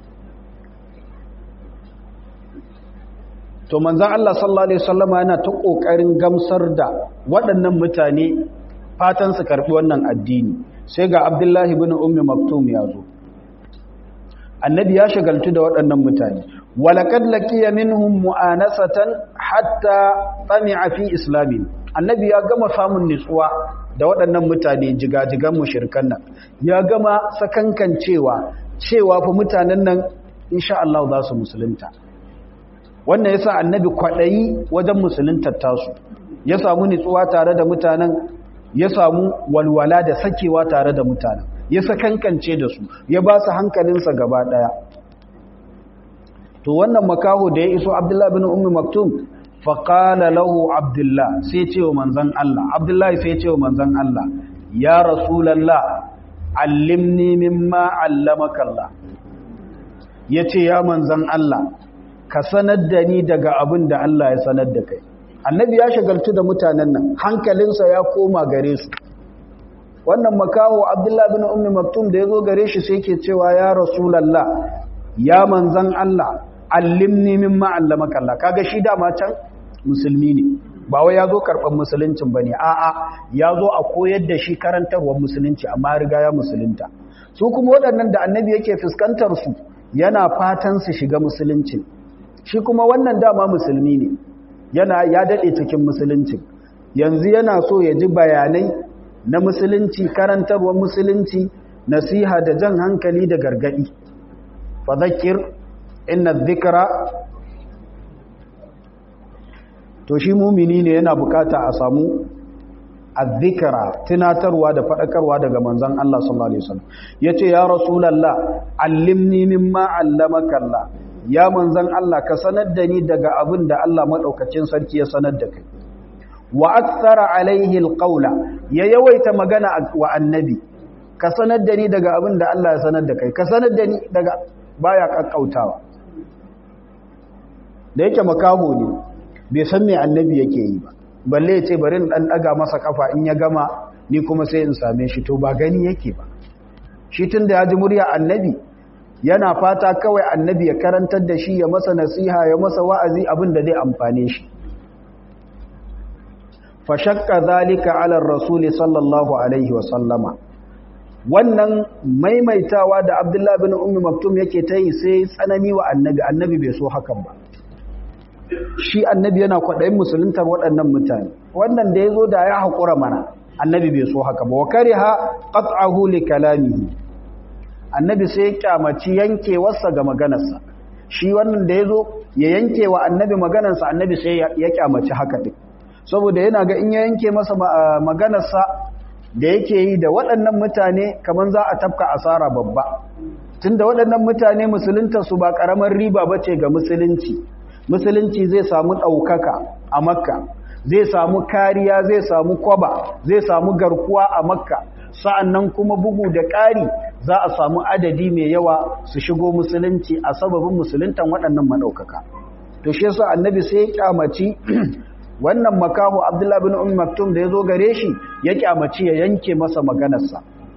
to manzan Allah sallallahu Alaihi wasallama yana ta ƙoƙarin gamsar da waɗannan mutane fatan su karɓi wannan addini sai ga abdullahi bin ummi maktum ya zo annabi ya shagaltu da waɗannan mutane walaqad laqiya minhum mu'anasatan hatta tami'a fi islamin annabi ya gama samun nutsuwa da waɗannan mutane jigajigan mushrikan nan ya gama sakankan cewa cewa fa mutanen nan insha Allah za su musulunta wannan yasa annabi kwadayi wajen musuluntar tasu ya samu nutsuwa tare da mutanen ya samu walwala da sakewa tare da mutanen ya sakankance da su ya ba su hankalinsa gaba daya to wannan makaho da ya iso abdullahi bin ummi maktum faqala lahu abdullah sai ce wa manzon Allah abdullahi sai ce wa manzon Allah ya rasulullah allimni mimma allamaka Allah yace ya manzon Allah ka sanar da ni daga abin da Allah ya sanar da kai annabi ya shagaltu da mutanen nan hankalinsa ya koma gare su wannan makaho abdullah bin ummi maktum da yazo gare shi sai yake cewa ya rasulullah ya manzon Allah allimni mimma allamaka Allah kaga shi dama can musulmi ne ba wai yazo karban musuluncin bane a'a yazo a koyar da shi karantarwar musulunci amma riga ya musulunta su kuma waɗannan da annabi yake fuskantar su yana fatan su shiga musulunci shi kuma wannan dama musulmi ne yana ya dade cikin musulunci yanzu yana so ya ji bayanai na musulunci karantarwar musulunci nasiha da jan hankali da gargadi fa zakir inna dhikra to shi mumini ne yana bukata a samu azzikra tunatarwa da fadakarwa daga manzon Allah sallallahu alaihi wasallam yace ya rasulullah allimni mimma allamaka Allah ya manzon Allah ka sanar da ni daga abin da Allah madaukakin sarki ya sanar da kai wa akthara alaihi alqawla ya yawaita magana wa annabi ka sanar da ni daga abin da Allah ya sanar da kai ka sanar da ni daga baya kakkautawa da yake makaho ne bai san me annabi yake yi ba balle ya ce bari in dan daga masa kafa in ya gama ni kuma sai in same shi to ba gani yake ba shi tun da ya ji murya annabi yana fata kawai annabi ya karantar da shi ya masa nasiha ya masa wa'azi abin da zai amfane shi fashakka zalika ala rasuli sallallahu alaihi wa sallama wannan maimaitawa da abdullahi bin ummi maktum yake ta yi sai tsanani wa annabi annabi bai so hakan ba shi annabi yana kwaɗayin musuluntar waɗannan mutane wannan da ya zo da ya haƙura mana annabi bai so haka ba wa kariha qat'ahu li kalamihi annabi sai ya kyamaci yankewarsa ga maganarsa shi wannan da ya zo ya yanke wa annabi maganarsa annabi sai ya kyamaci haka ɗin saboda yana ga in ya yanke masa maganarsa da yake yi da waɗannan mutane kamar za a tafka asara babba tun da waɗannan mutane musuluntarsu ba ƙaramar riba ba ce ga musulunci musulunci zai samu ɗaukaka a makka zai samu kariya zai samu kwaba zai samu garkuwa a makka sa'annan kuma bugu da ƙari za a samu adadi mai yawa su shigo musulunci a sababin musuluntan waɗannan maɗaukaka to shi yasa annabi sai ya kyamaci wannan makahu abdullahi bin umar maktum da ya zo gare shi ya kyamaci ya yanke masa maganarsa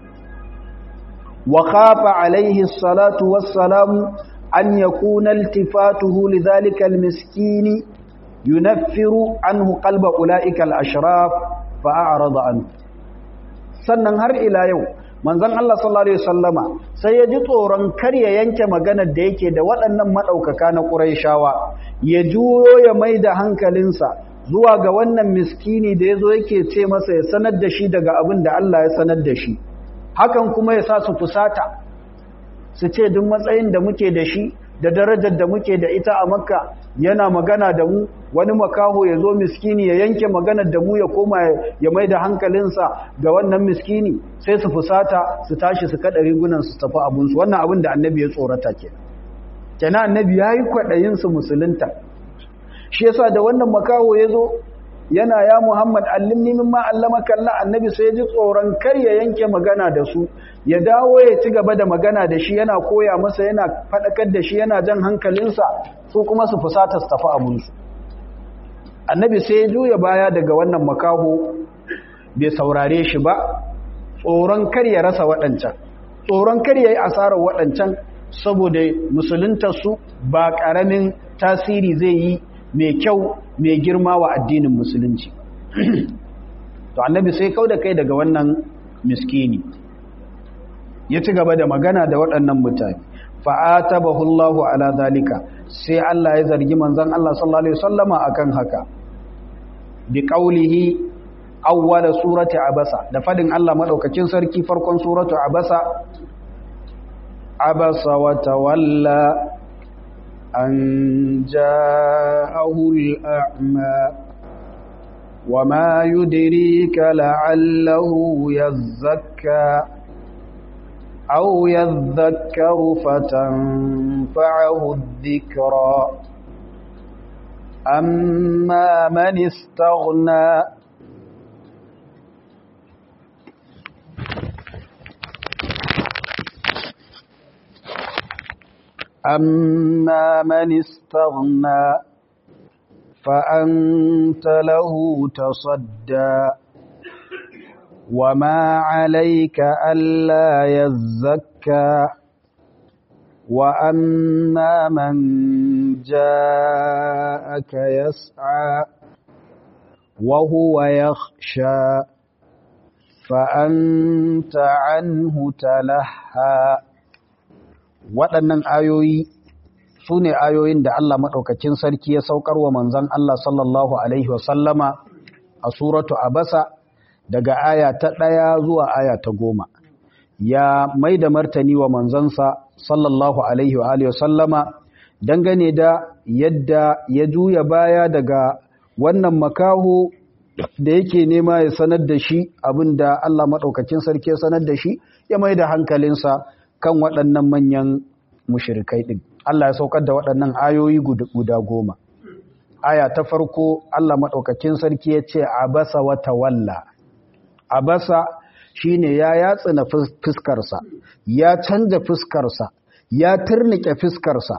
wa khafa alaihi salatu wassalamu an yakuna iltifatuhu lidhalika almiskini yunaffiru anhu qalba ulaika alashraf fa a'rada anhu sannan har ila yau manzon Allah sallallahu alaihi wasallama sai ya ji tsoron kar ya yanke maganar da yake da waɗannan madaukaka na Qurayshawa ya juyo ya maida hankalinsa zuwa ga wannan miskini da yazo yake ce masa ya sanar da shi daga abin da Allah ya sanar da shi hakan kuma ya sa su fusata su ce duk matsayin da muke da shi da darajar da muke da ita a makka yana magana da mu wani makaho ya zo miskini ya yanke maganar da mu ya koma ya mai da hankalinsa ga wannan miskini sai su fusata su tashi su kaɗa rigunan su tafi abinsu wannan abin da annabi ya tsorata ke kenan annabi ya yi kwaɗayin su musulunta shi yasa da wannan makaho ya zo yana ya Muhammad allimni mimma allamaka Allah annabi sai ji tsoron kar ya yanke magana da su ya dawo ya ci gaba da magana da shi yana koya masa yana fadakar da shi yana jan hankalinsa su kuma su fusata su tafi abun su annabi sai ya juya baya daga wannan makaho bai saurare shi ba tsoron kar ya rasa waɗancan tsoron kar ya yi asarar waɗancan saboda musuluntar su ba ƙaramin tasiri zai yi mai kyau mai girma wa addinin musulunci to annabi sai kau da kai daga wannan miskini ya ci gaba da magana da waɗannan mutane fa'atabahu Allahu ala zalika sai Allah ya zargi manzon Allah sallallahu alaihi wasallama akan haka bi qaulihi awwala surati abasa da fadin Allah madaukakin sarki farkon suratu abasa abasa wa tawalla أن جاءه الأعمى وما يدريك لعله يزكى أو يذكر فتنفعه الذكرى أما من استغنى أما من استغنى فأنت له تصدى وما عليك ألا يزكى وأما من جاءك يسعى وهو يخشى فأنت عنه تلهى waɗannan ayoyi su ne ayoyin da Allah maɗaukacin sarki ya saukar wa manzan Allah sallallahu Alaihi wasallama a suratu Abasa daga aya ta ɗaya zuwa aya ta goma. Ya mai da martani wa manzansa sallallahu Alaihi wasallama dangane da yadda ya juya baya daga wannan makaho da yake nema ya sanar da shi abin da Allah maɗaukacin sarki ya sanar da shi ya mai da hankalinsa kan waɗannan manyan mushirikai ɗin. Allah ya saukar da waɗannan ayoyi guda goma. Aya ta farko Allah maɗaukakin sarki ya ce, Abasa wata walla. Abasa shi ne ya yatsina fuskarsa, ya canja fuskarsa, ya turnike fuskarsa.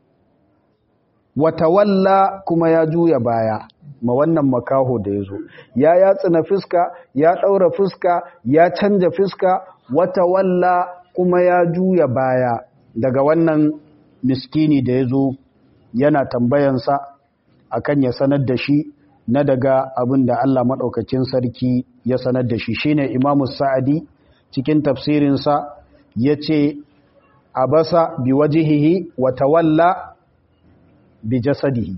Wata walla kuma ya juya baya. ma wannan makaho da ya zo ya yatsina fuska ya ɗaura fuska ya canja fuska wata walla kuma ya juya baya daga wannan miskini da ya zo yana tambayansa akan ya sanar da shi na daga abin da Allah maɗaukacin sarki ya sanar da shi shine imamu sa'adi cikin tafsirinsa ya ce abasa bi wajihihi wa tawalla bi jasadihi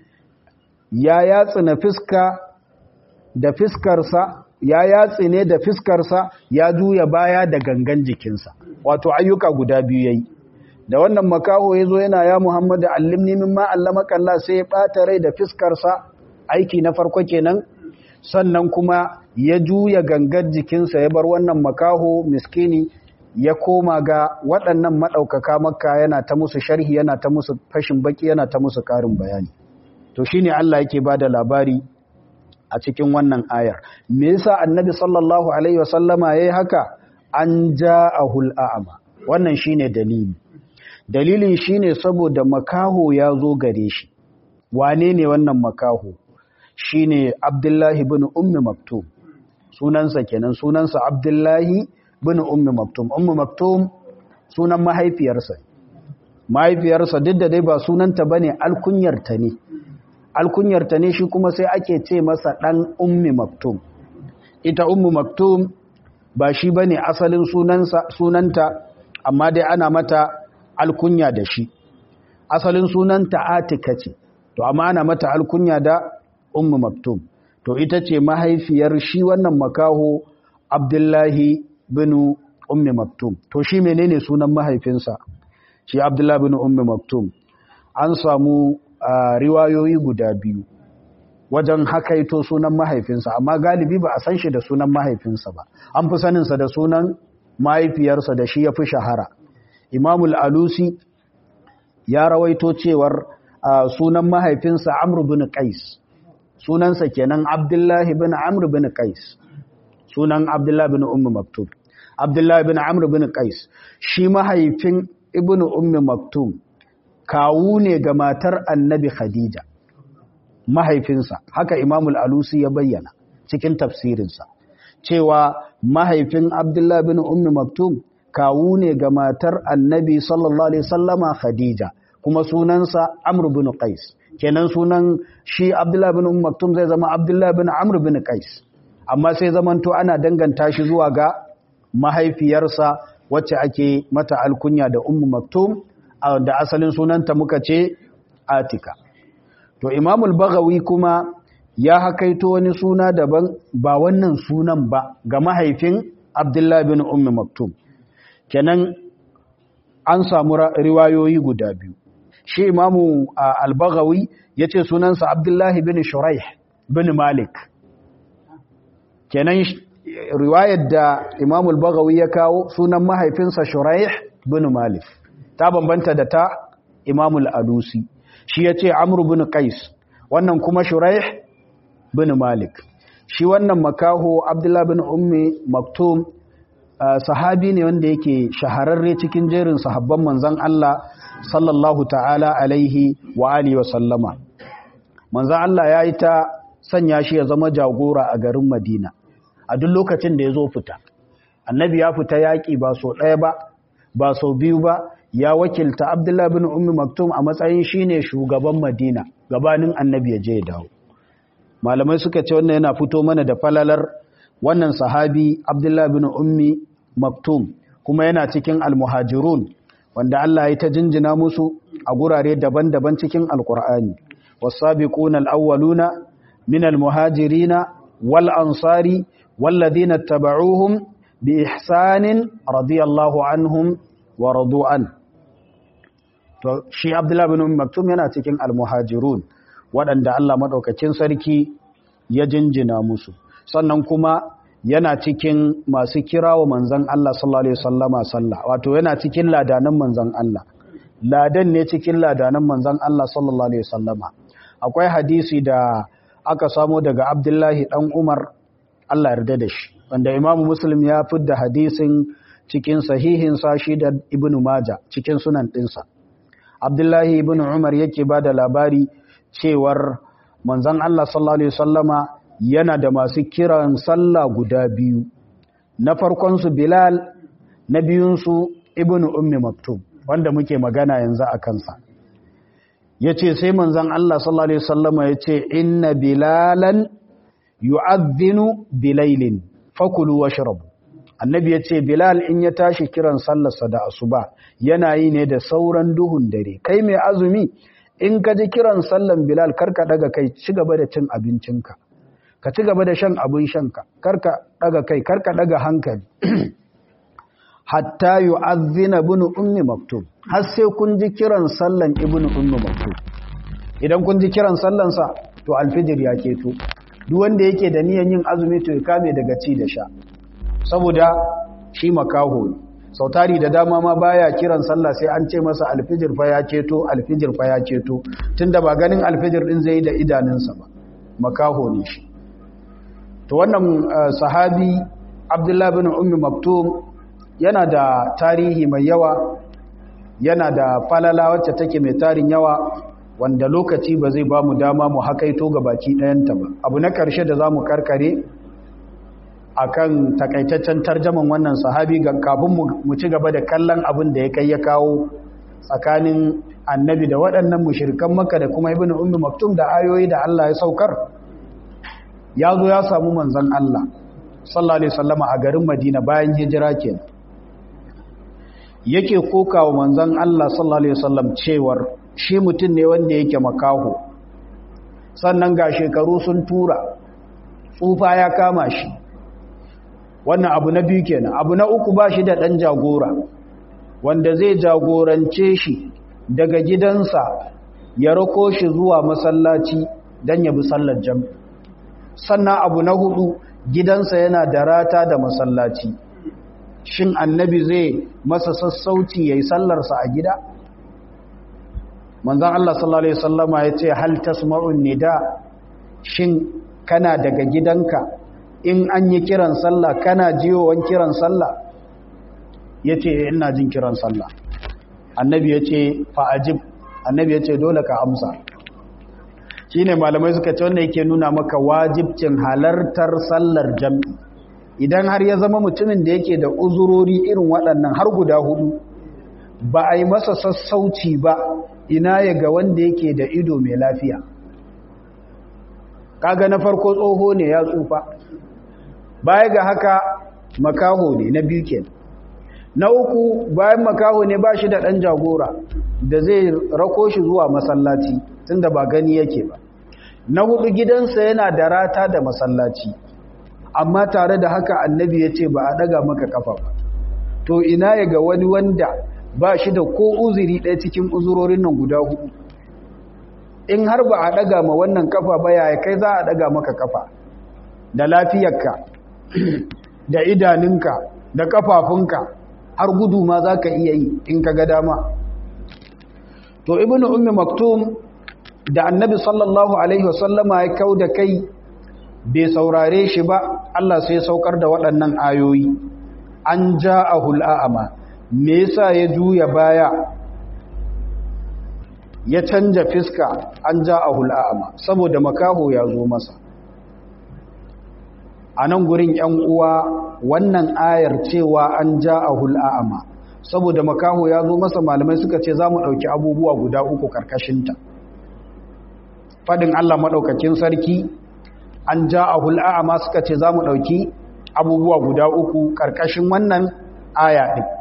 ya yatsi na fiska da fiskarsa ya yatsi ne da fiskarsa ya juya baya da gangan jikinsa wato ayyuka guda biyu yayi da wannan makaho ya zo yana ya muhammadu allimni mimma allamaka Allah sai ya ɓata rai da fiskarsa aiki na farko kenan sannan kuma ya juya gangar jikinsa ya bar wannan makaho miskini ya koma ga waɗannan maɗaukaka makka yana ta musu sharhi yana ta musu fashin baki yana ta musu ƙarin bayani to shine Allah yake ba da labari a cikin wannan ayar me yasa annabi sallallahu alaihi wasallama yayi haka an ja'ahul a'ma wannan shine dalili dalilin shine saboda makaho ya zo gare shi wane ne wannan makaho shine Abdullahi ibn Ummi Maktum sunansa kenan sunansa Abdullahi ibn Ummi Maktum Ummi Maktum sunan mahaifiyarsa mahaifiyarsa duk da dai ba sunanta bane alkunyarta ne alkunyarta ne shi kuma sai ake ce masa dan Ummi Maktum ita Ummi Maktum ba shi bane asalin sunansa sunanta amma dai ana mata alkunya da shi asalin sunanta Atika ce to amma ana mata alkunya da ummu maktum to ita ce mahaifiyar shi wannan makaho abdullahi bin ummi maktum to shi menene sunan mahaifinsa shi abdullahi bin ummi maktum an samu riwayoyi guda biyu wajen hakaito sunan mahaifinsa amma galibi ba a san shi da sunan mahaifinsa ba an fi saninsa da sunan mahaifiyarsa da shi ya fi shahara imamul alusi ya rawaito cewar sunan mahaifinsa amr bin qais sunansa kenan Abdullahi bin Amr bin Qais sunan Abdullahi bin Ummi Maktum Abdullahi bin Amr bin Qais shi mahaifin Ibn Ummi Maktum kawu ne ga matar Annabi Khadija mahaifinsa haka Imam al-Alusi ya bayyana cikin tafsirinsa cewa mahaifin Abdullahi bin Ummi Maktum kawu ne ga matar Annabi sallallahu alaihi wasallama Khadija kuma sunansa Amr bin Qais kenan sunan shi Abdullah bin Umm Maktum zai zama Abdullah bin Amr bin Qais amma sai zamanto ana danganta shi zuwa ga mahaifiyarsa wacce ake mata alkunya da Umm Maktum da asalin sunanta muka ce Atika to Imam al-Baghawi kuma ya hakaito wani suna daban ba wannan sunan ba ga mahaifin Abdullah bin Umm Maktum kenan an samu riwayoyi guda biyu shi imamu al-baghawi ya ce sunansa abdullahi bin shuraih bin malik kenan riwayar da imamu al-baghawi ya kawo sunan mahaifinsa shuraih bin malik ta bambanta da ta imamu al-alusi shi ya ce amru bin qais wannan kuma shuraih bin malik shi wannan makaho abdullahi bin ummi maktum sahabi ne wanda yake shahararre cikin jerin sahabban manzon Allah sallallahu ta'ala alaihi wa alihi wa sallama manzon Allah ya yi ta sanya shi ya zama jagora a garin Madina a duk lokacin da ya zo fita annabi ya fita yaƙi ba so ɗaya ba ba sau biyu ba ya wakilta Abdullah bin Ummi Maktum a matsayin shine shugaban Madina gabanin annabi ya je ya dawo malamai suka ce wannan yana fito mana da falalar wannan sahabi Abdullah bin Ummi Maktum kuma yana cikin almuhajirun wanda Allah ya ta jinjina musu a gurare daban-daban cikin alkur'ani wasabiquna alawwaluna min almuhajirina wal ansari walladhina tabauhum bi ihsanin radiyallahu anhum wa radu'an to shi Abdullah bin Umm Maktum yana cikin almuhajirun waɗanda Allah madaukakin sarki ya jinjina musu sannan kuma yana cikin masu kirawo manzan Allah sallallahu alaihi wasallama sallah wato yana cikin ladanan manzan Allah ladan ne cikin ladanan manzan Allah sallallahu alaihi wasallama akwai hadisi da aka samo daga Abdullahi dan Umar Allah yarda da shi wanda Imam Muslim ya fidda hadisin cikin sahihin sa shi da Ibn Majah cikin sunan dinsa Abdullahi ibn Umar yake bada labari cewar manzan Allah sallallahu alaihi wasallama yana da masu kiran sallah guda biyu na farkonsu bilal na biyunsu ibnu ummi maktum wanda muke magana yanzu a kansa ya ce sai manzan Allah sallallahu Alaihi wasallama ya ce inna bilalan yu'adhinu bilailin fakulu washrabu annabi ya ce bilal in ya tashi kiran sallarsa da asuba yana yi ne da sauran duhun dare kai mai azumi in ka ji kiran sallan bilal karka daga kai ci gaba da cin abincinka ka ci gaba da shan abin shanka karka daga kai karka daga hankali hatta yu'adhdhina ibn ummi maktub har sai kun ji kiran sallan ibn ummi maktub idan kun ji kiran sallan sa to alfijir ya keto duk wanda yake da niyan yin azumi to ya kame daga ci da sha saboda shi makaho ne sautari da dama ma baya kiran sallah sai an ce masa alfijir fa ya keto alfijir fa ya keto tunda ba ganin alfijir din zai da idanunsa ba makaho ne shi to wannan sahabi abdullah bin ummi maktum yana da tarihi mai yawa yana da falala wacce take mai tarin yawa wanda lokaci ba zai ba mu dama mu hakaito ga baki ɗayanta ba abu na ƙarshe da za mu karkare akan takaitaccen tarjaman wannan sahabi ga kafin mu ci gaba da kallon abin da ya kai ya kawo tsakanin annabi da waɗannan mushirikan maka da kuma ibn ummi maktum da ayoyi da Allah ya saukar ya zo ya samu manzon Allah sallallahu alaihi wasallama a garin Madina bayan hijira kenan yake kokawa manzon Allah sallallahu alaihi wasallam cewar shi mutum ne wanda yake makaho sannan ga shekaru sun tura tsufa ya kama shi wannan abu na biyu kenan abu na uku ba shi da ɗan jagora wanda zai jagorance shi daga gidansa ya rako shi zuwa masallaci don ya bi sallar jam sannan abu na hudu gidansa yana da rata da masallaci shin annabi zai masa sassauci ya yi sallarsa a gida manzan Allah sallallahu Alaihi wasallama ya ce hal tasma'un nida shin kana daga gidanka in an yi kiran sallah kana jiyowan kiran sallah ya ce ina jin kiran sallah annabi ya ce fa'ajib annabi ya ce dole ka amsa shi ne malamai suka ce wanda yake nuna maka wajibcin halartar sallar jam'i idan har ya zama mutumin da yake da uzurori irin waɗannan har guda hudu ba a yi masa sassauci ba ina ya ga wanda yake da ido mai lafiya kaga na farko tsoho ne ya tsufa baya ga haka makaho ne na biyu kenan na uku bayan makaho ne ba shi da ɗan jagora da zai rako shi zuwa masallaci tunda ba gani yake ba na hudu gidansa yana da rata da masallaci amma tare da haka annabi ya ce ba a ɗaga maka kafa ba to ina ya ga wani wanda ba shi da ko uzuri ɗaya cikin uzurorin nan guda hudu in har ba a ɗaga ma wannan kafa ba yaya kai za a ɗaga maka kafa da lafiyarka da idanunka da kafafunka har gudu ma za ka iya yi in ka ga dama to ibnu ummi maktum da annabi sallallahu alaihi wasallama ya kau da kai bai saurare shi ba Allah sai saukar da waɗannan ayoyi an ja'ahul a'ama me yasa ya juya baya ya canja fiska an ja'ahul a'ama saboda makaho ya zo masa a nan gurin ‘yan uwa wannan ayar cewa an ja a hul'a'ama saboda makaho ya zo masa malamai suka ce za mu ɗauki abubuwa guda uku ƙarƙashinta faɗin Allah maɗaukakin sarki an ja a hul'a'ama suka ce za mu ɗauki abubuwa guda uku ƙarƙashin wannan aya ɗin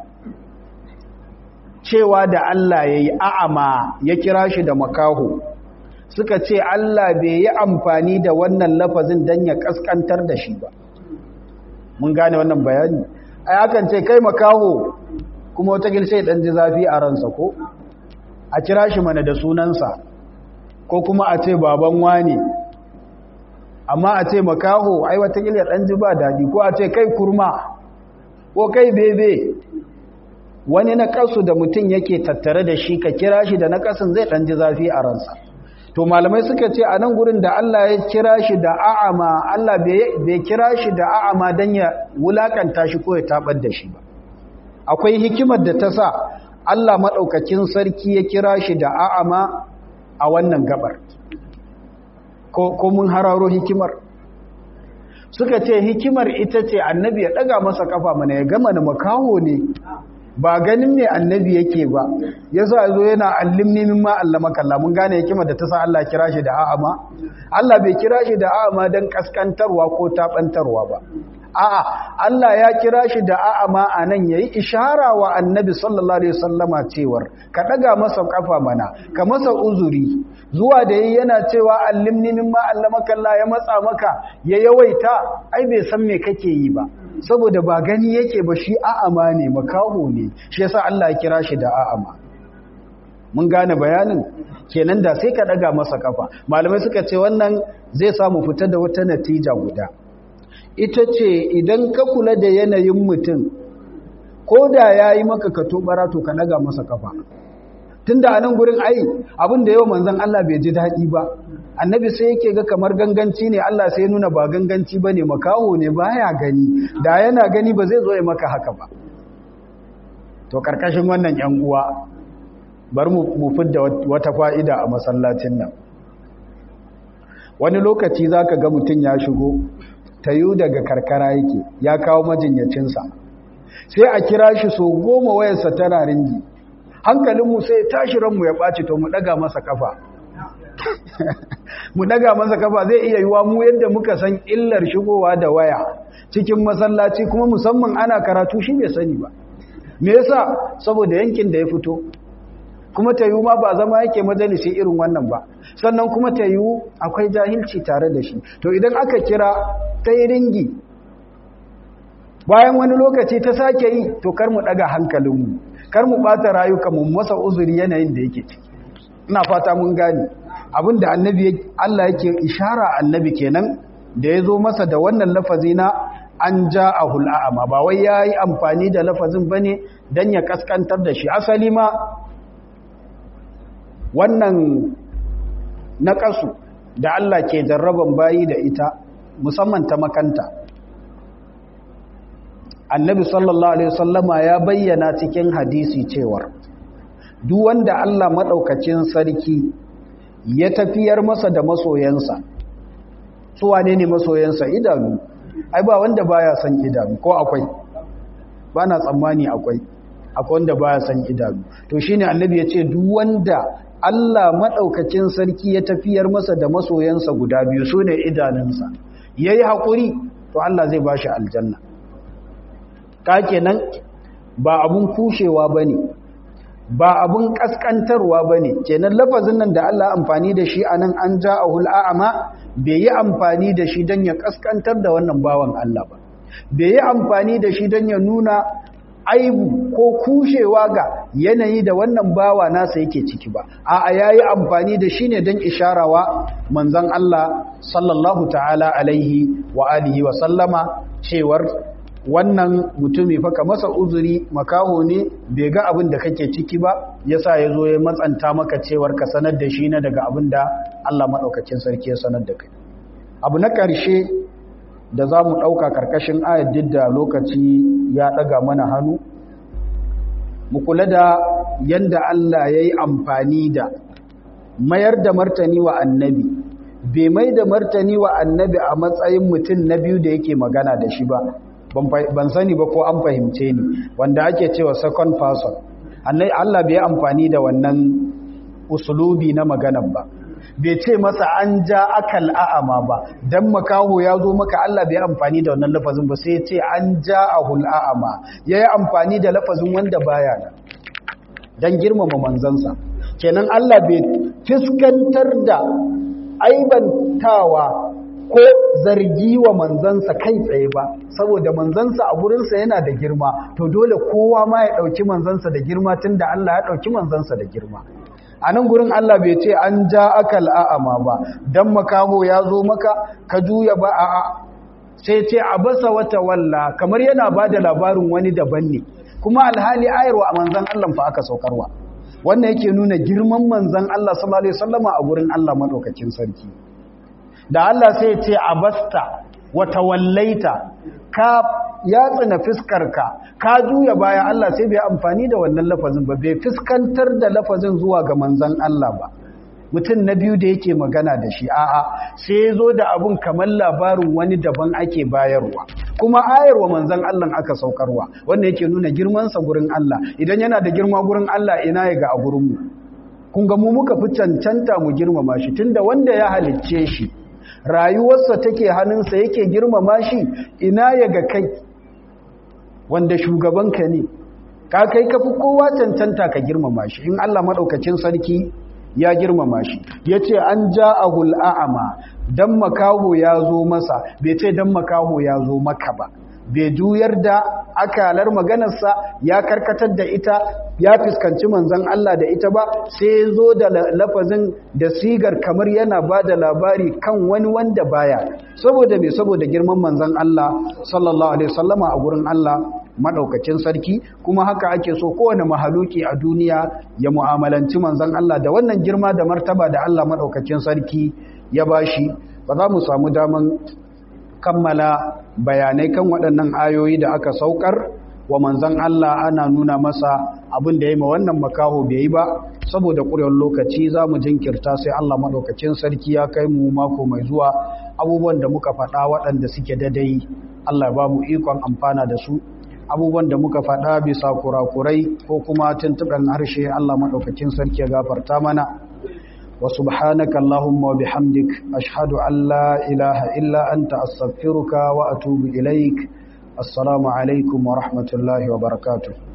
cewa da Allah ya yi a'ama ya kira shi da makaho suka ce Allah bai yi amfani da wannan lafazin don ya kaskantar da shi ba mun gane wannan bayani ai akan ce kai makaho kuma wata sai dan ji zafi a ransa ko a kira shi mana da sunansa ko kuma a ce baban wani amma a ce makaho ai wata ya dan ji ba dadi ko a ce kai kurma ko kai bebe wani na kasu da mutum yake tattare da shi ka kira shi da na kasin zai dan ji zafi a ransa to malamai suka ce a nan gurin da Allah ya kira shi da a'ama Allah bai kira shi da a'ama don ya wulakanta shi ko ya tabar da shi ba akwai hikimar da ta sa Allah maɗaukakin sarki ya kira shi da a'ama a wannan gabar ko mun hararo hikimar suka ce hikimar ita ce annabi ya daga masa kafa mana ya gama na makaho ne ba ganin ne annabi yake ba yasa zo yana allimni mimma allama kalla mun gane hikimar da ta sa Allah kira shi da a'ama Allah bai kira shi da a'ama dan kaskantarwa ko tabantarwa ba a'a Allah ya kira shi da a'ama anan yayi ishara wa annabi sallallahu alaihi wasallama cewar ka daga masa kafa mana ka masa uzuri zuwa da yayi yana cewa allimni mimma allamaka Allah ya matsa maka ya yawaita ai bai san me kake yi ba saboda ba gani yake ba shi a'ama ne makaho ne shi yasa Allah ya kira shi da a'ama mun gane bayanin kenan da sai ka daga masa kafa malamai suka ce wannan zai samu fita da wata natija guda ita ce idan ka kula da yanayin mutum ko da ya yi maka ka tobara to ka daga masa kafa tunda a nan gurin ai abin da yau manzon Allah bai ji daɗi ba annabi sai yake ga kamar ganganci ne Allah sai nuna ba ganganci ba ne makaho ne baya gani da yana gani ba zai zo ya maka haka ba to karkashin wannan yan uwa bar mu fidda wata fa'ida a masallacin nan wani lokaci zaka ga mutum ya shigo tayu daga karkara yake ya kawo majinyacinsa sai a kira shi so goma wayarsa tana ringi hankalinmu sai tashi ranmu ya ɓaci to mu ɗaga masa kafa mu ɗaga masa kafa zai iya yiwa mu yadda muka san illar shigowa da waya cikin masallaci kuma musamman ana karatu shi bai sani ba me yasa saboda yankin da ya fito kuma ta yiwu ma ba zama yake majalisi irin wannan ba sannan kuma ta yiwu akwai jahilci tare da shi to idan aka kira ta yi ringi bayan wani lokaci ta sake yi to kar mu daga hankalinmu kar mu bata rayuka mu masa uzuri yanayin da yake ciki ina fata mun gane abinda annabi Allah yake ishara annabi kenan da ya zo masa da wannan lafazi na an ja'ahul a'ama ba wai yayi amfani da lafazin bane dan ya kaskantar da shi asali ma wannan naƙasu da Allah ke jarraban bayi da ita musamman ta makanta annabi sallallahu alaihi wasallama ya bayyana cikin hadisi cewar duk wanda Allah madaukakin sarki ya tafiyar masa da masoyansa su wane ne masoyansa idanu ai ba wanda baya san idanu ko akwai ba na tsammani akwai akwai wanda baya san idanu to shine annabi ya ce duk wanda Allah maɗaukacin sarki ya tafiyar masa da masoyansa guda biyu su ne idanunsa ya yi haƙuri to Allah zai ba shi aljanna ka kenan ba abun kushewa ba ne ba abun ƙasƙantarwa ba ne kenan lafazin nan da Allah amfani da shi a nan an ja a hul'a'ama bai yi amfani da shi don ya ƙasƙantar da wannan bawan Allah ba bai yi amfani da shi don ya nuna aibu ko kushewa ga yanayi da wannan bawa nasa yake ciki ba a yayi amfani da shi ne don isharawa manzon Allah sallallahu ta'ala alaihi wa alihi wa sallama cewar wannan mutumi faka masa uzuri makaho ne bai ga abin da kake ciki ba yasa ya zo ya matsanta maka cewar ka sanar da shi na daga abin da Allah maɗaukacin sarki ya sanar da kai abu na ƙarshe da za mu ɗauka ƙarƙashin ayat duk da lokaci ya ɗaga mana hannu mu kula da yadda Allah ya yi amfani da mayar da martani wa annabi bai mai da martani wa annabi a matsayin mutum na biyu da yake magana da shi ba ban sani ba ko an fahimce ni wanda ake cewa second person Allah bai amfani da wannan usulubi na maganar ba bai ce masa an ja akal a'ama ba dan makaho ya zo maka Allah bai amfani da wannan lafazin ba sai ya ce an ja ahul a'ama yayi amfani da lafazin wanda baya nan dan girmama manzansa kenan Allah bai fiskantar da aibantawa ko zargi wa manzansa kai tsaye ba saboda manzansa a gurinsa yana da girma to dole kowa ma ya dauki manzansa da girma tunda Allah ya dauki manzansa da girma a nan gurin Allah bai ce an ja akal a'ama ba dan makaho ya zo maka ka juya ba a'a sai ce a basa wata walla kamar yana ba da labarin wani daban ne kuma alhali ayarwa a manzan Allah fa aka saukarwa wannan yake nuna girman manzan Allah sallallahu alaihi wasallama a gurin Allah madaukakin sarki da Allah sai ce a basta wata wallaita ka ya tsina fiskarka ka juya baya Allah sai bai amfani da wannan lafazin ba bai fiskantar da lafazin zuwa ga manzan Allah ba mutum na biyu da yake magana da shi a'a sai ya zo da abun kamar labarin wani daban ake bayarwa kuma ayarwa manzan Allah aka saukarwa wanda yake nuna girmansa gurin Allah idan yana da girma gurin Allah ina ya ga a gurinmu kun ga mu muka fi cancanta mu girmama shi tunda wanda ya halicce shi rayuwarsa take hannunsa yake girmama shi ina ya ga kai wanda shugabanka ne ka kai ka fi kowa cancanta ka girmama shi in Allah maɗaukacin sarki ya girmama shi ya ce an ja a hul'a'ama don makaho ya zo masa bai ce don makaho ya zo maka ba bai juyar da akalar maganarsa ya karkatar da ita ya fuskanci manzan Allah da ita ba sai zo da lafazin da sigar kamar yana ba da labari kan wani wanda baya saboda mai saboda girman manzan Allah sallallahu alaihi wasallama a gurin Allah madaukakin sarki kuma haka ake so kowane mahaluki a duniya ya mu'amalanci manzan Allah da wannan girma da martaba da Allah madaukakin sarki ya bashi ba za mu samu daman kammala bayanai kan waɗannan ayoyi da aka saukar wa manzan Allah ana nuna masa abin da ya yi ma wannan makaho bai yi ba saboda ƙurewar lokaci za mu jinkirta sai Allah maɗaukacin sarki ya kai mu mako mai zuwa abubuwan da muka faɗa waɗanda suke dadai Allah ba mu ikon amfana da su abubuwan da muka faɗa bisa kurakurai ko kuma tuntuɓen harshe Allah maɗaukacin sarki ya gafarta mana وسبحانك اللهم وبحمدك أشهد أن لا إله إلا أنت أستغفرك وأتوب إليك السلام عليكم ورحمة الله وبركاته